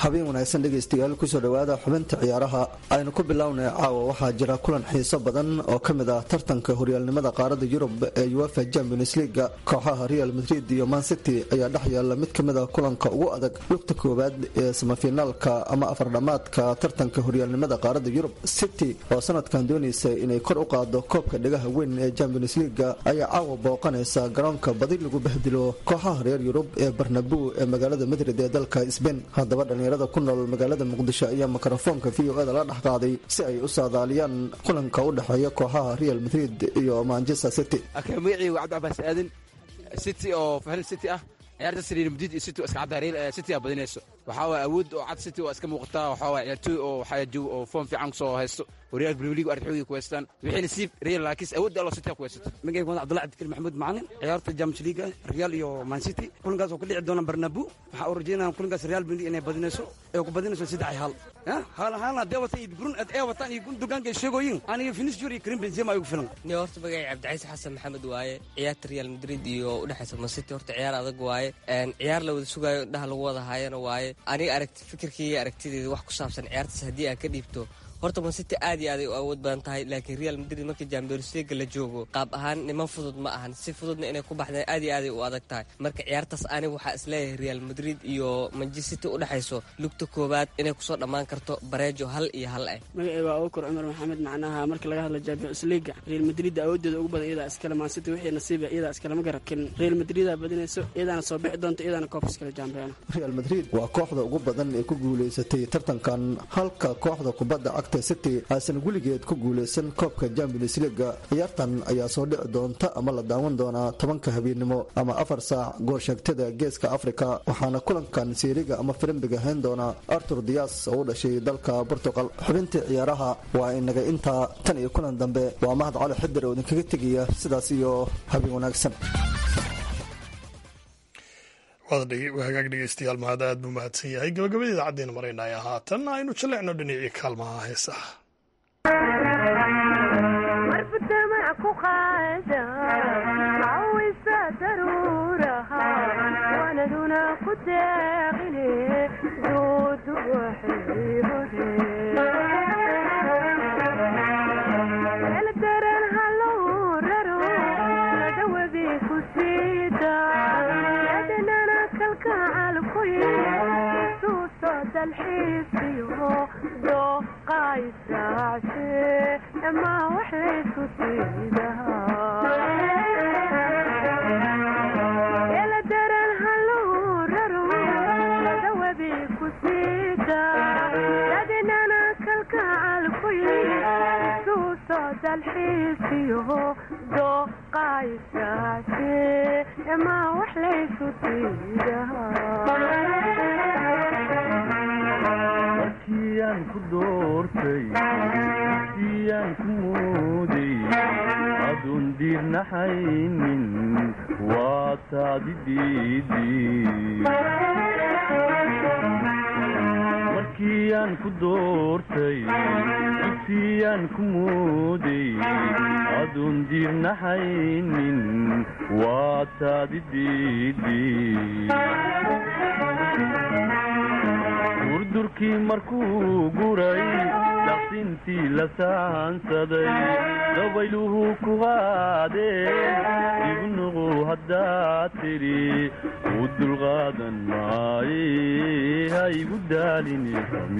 habeen wanaagsan dhegaystayaal kusoo dhowaada xubinta ciyaaraha aynu ku bilownay caawa waxaa jira kulan xiiso badan oo ka mid ah tartanka horyaalnimada qaarada yurub ee uefa champions leaga kooxaha real madrid iyo mancity ayaa dhex yaala mid ka mid ah kulanka ugu adag lugta koowaad ee samafinaalka ama afardhamaadka tartanka horyaalnimada qaarada yurub city oo sanadkan doonaysa inay kor u qaado koobka dhegaha weyn ee champions leaga ayaa caawa booqanaysa garoonka badi lagu bahdilo kooxaha reer yurub ee barnabu ee magaalada madrid ee dalka sbain hadaba dhalinyarada ku nool magaalada muqdisho ayaa mikrofoonka v o eda la dhex qaaday si ay u saadaaliyaan kulanka u dhexeeya kooxaha real madrid iyo manchester city magacii waa cabdicabaas aadan city oo fahal city ah ciyaarta real madrid iyo city oo iska cadda real city aa badinayso waxaa waay awood oo cad city waa iska muuqataa waxaa waay ciyaartooy oo waxaa joog oo foom fiican kusoo haysto horyaalka premier league arxoogi ku haystaan wixii nasiib real laakiin awoodda allo city ku haysato magacaygu waa cabdullahi cabdikir maxamuud macalin ciyaarta champions league real iyo man city kulankaas oo ka dhici doona barnabu waxaa u rajeynaya kulankaas real madrid inay badinayso ee ku badinayso saddex hal hal halna dee watan iyo brun ee watan iyo gundogaanka ay sheegooyin aniga finisjur iyo karim benzema igu filan ni horta magacay cabdicaiis xasan maxamed waaye ciyaarta real madrid iyo udhexaysa man city horta ciyaar adag waaye ciyaar la wada sugaayo indhaha lagu wada haayana waaye aniga aragti fikirkii iyo aragtideeda wax ku saabsan ciyaartaas haddii aan ka dhiibto horta man city aad iyo aad ay u awood badan tahay laakiin real madrid markii champions leaga la joogo qaab ahaan niman fudud ma ahan si fududna inay ku baxdeen aad iyo aad ay u adag tahay marka ciyaartaas aniga waxaa isleeyahay real madrid iyo manchester city u dhexayso lugta koowaad inay kusoo dhammaan karto bareejo hal iyo hal ah magacay waa okor cumar maxamed macnaha marka laga hadla champions leaga real madrid awooddeeda ugu badan iyadaa iskale man city wixii nasiiba iyadaa iskale ma garakin real madridaa badinayso iyadaana soo bixi doonto iyadaana koobka iskale jambeena real madrid waa kooxda ugu badan ee ku guulaysatay tartankan halka kooxda kubadda cagta city aysan weligeed ku guulaysan koobka champions leaga ciyaartan ayaa soo dhici doonta ama la daawan doonaa tobanka habeennimo ama afar saac goolsheegtada geeska afrika waxaana kulankan siiriga ama firimbiga hayn doona artur dias oo u dhashay dalka portugal xubintii ciyaaraha waa inaga intaa tan iyo kulan dambe waa mahad cali xidir oo idinkaga tegaya sidaas iyo habeen wanaagsan hagaag dhegeystayaal mahad aad buu mahadsan yahay gabagabada idaacaddeena maraynaya haatan aynu jallecno dhinacii kaalmaha heesaha markiyaan ku doortay siyaan ku mooday adun diirnaxaynin waa taadi markiyaan ku doortay dugsiyaan ku mooday adun diirnaxaynin waa taadi durdurkii markuu guray daqsintii la saansaday dabayluhu ku qaadeen ibnuqu haddaad tidhi u dulqaadan maaye ha igu daalini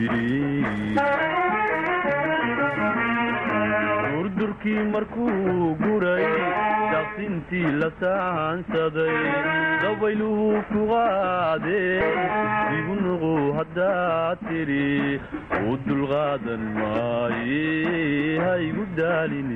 durdurkii markuu guray daqsintii la saansaday dabayluhu ku qaadeen ibnuqu haddaad tidhi u dulqaadan maaye ha igu daalini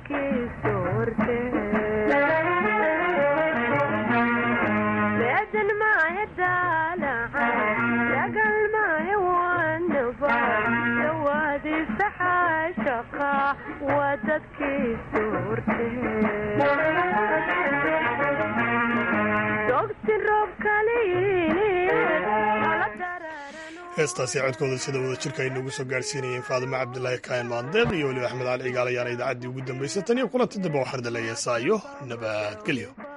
dadkiisu horte beedan maahe daalaca dagal maahe wanaba dawaadiisa xaashaqa waa dadkiisu horte dogsi roob heestaasi codkooda sida wada jirka ay noogu soo gaarhsiinayeen faadimo cabdilaahi kaayan maandeeq iyo weliba axmed cali cigaal ayaana idaacaddii ugu dambaysay tan iyo kulanti dambe waxaan idin leeyahay saayo nabadgelyo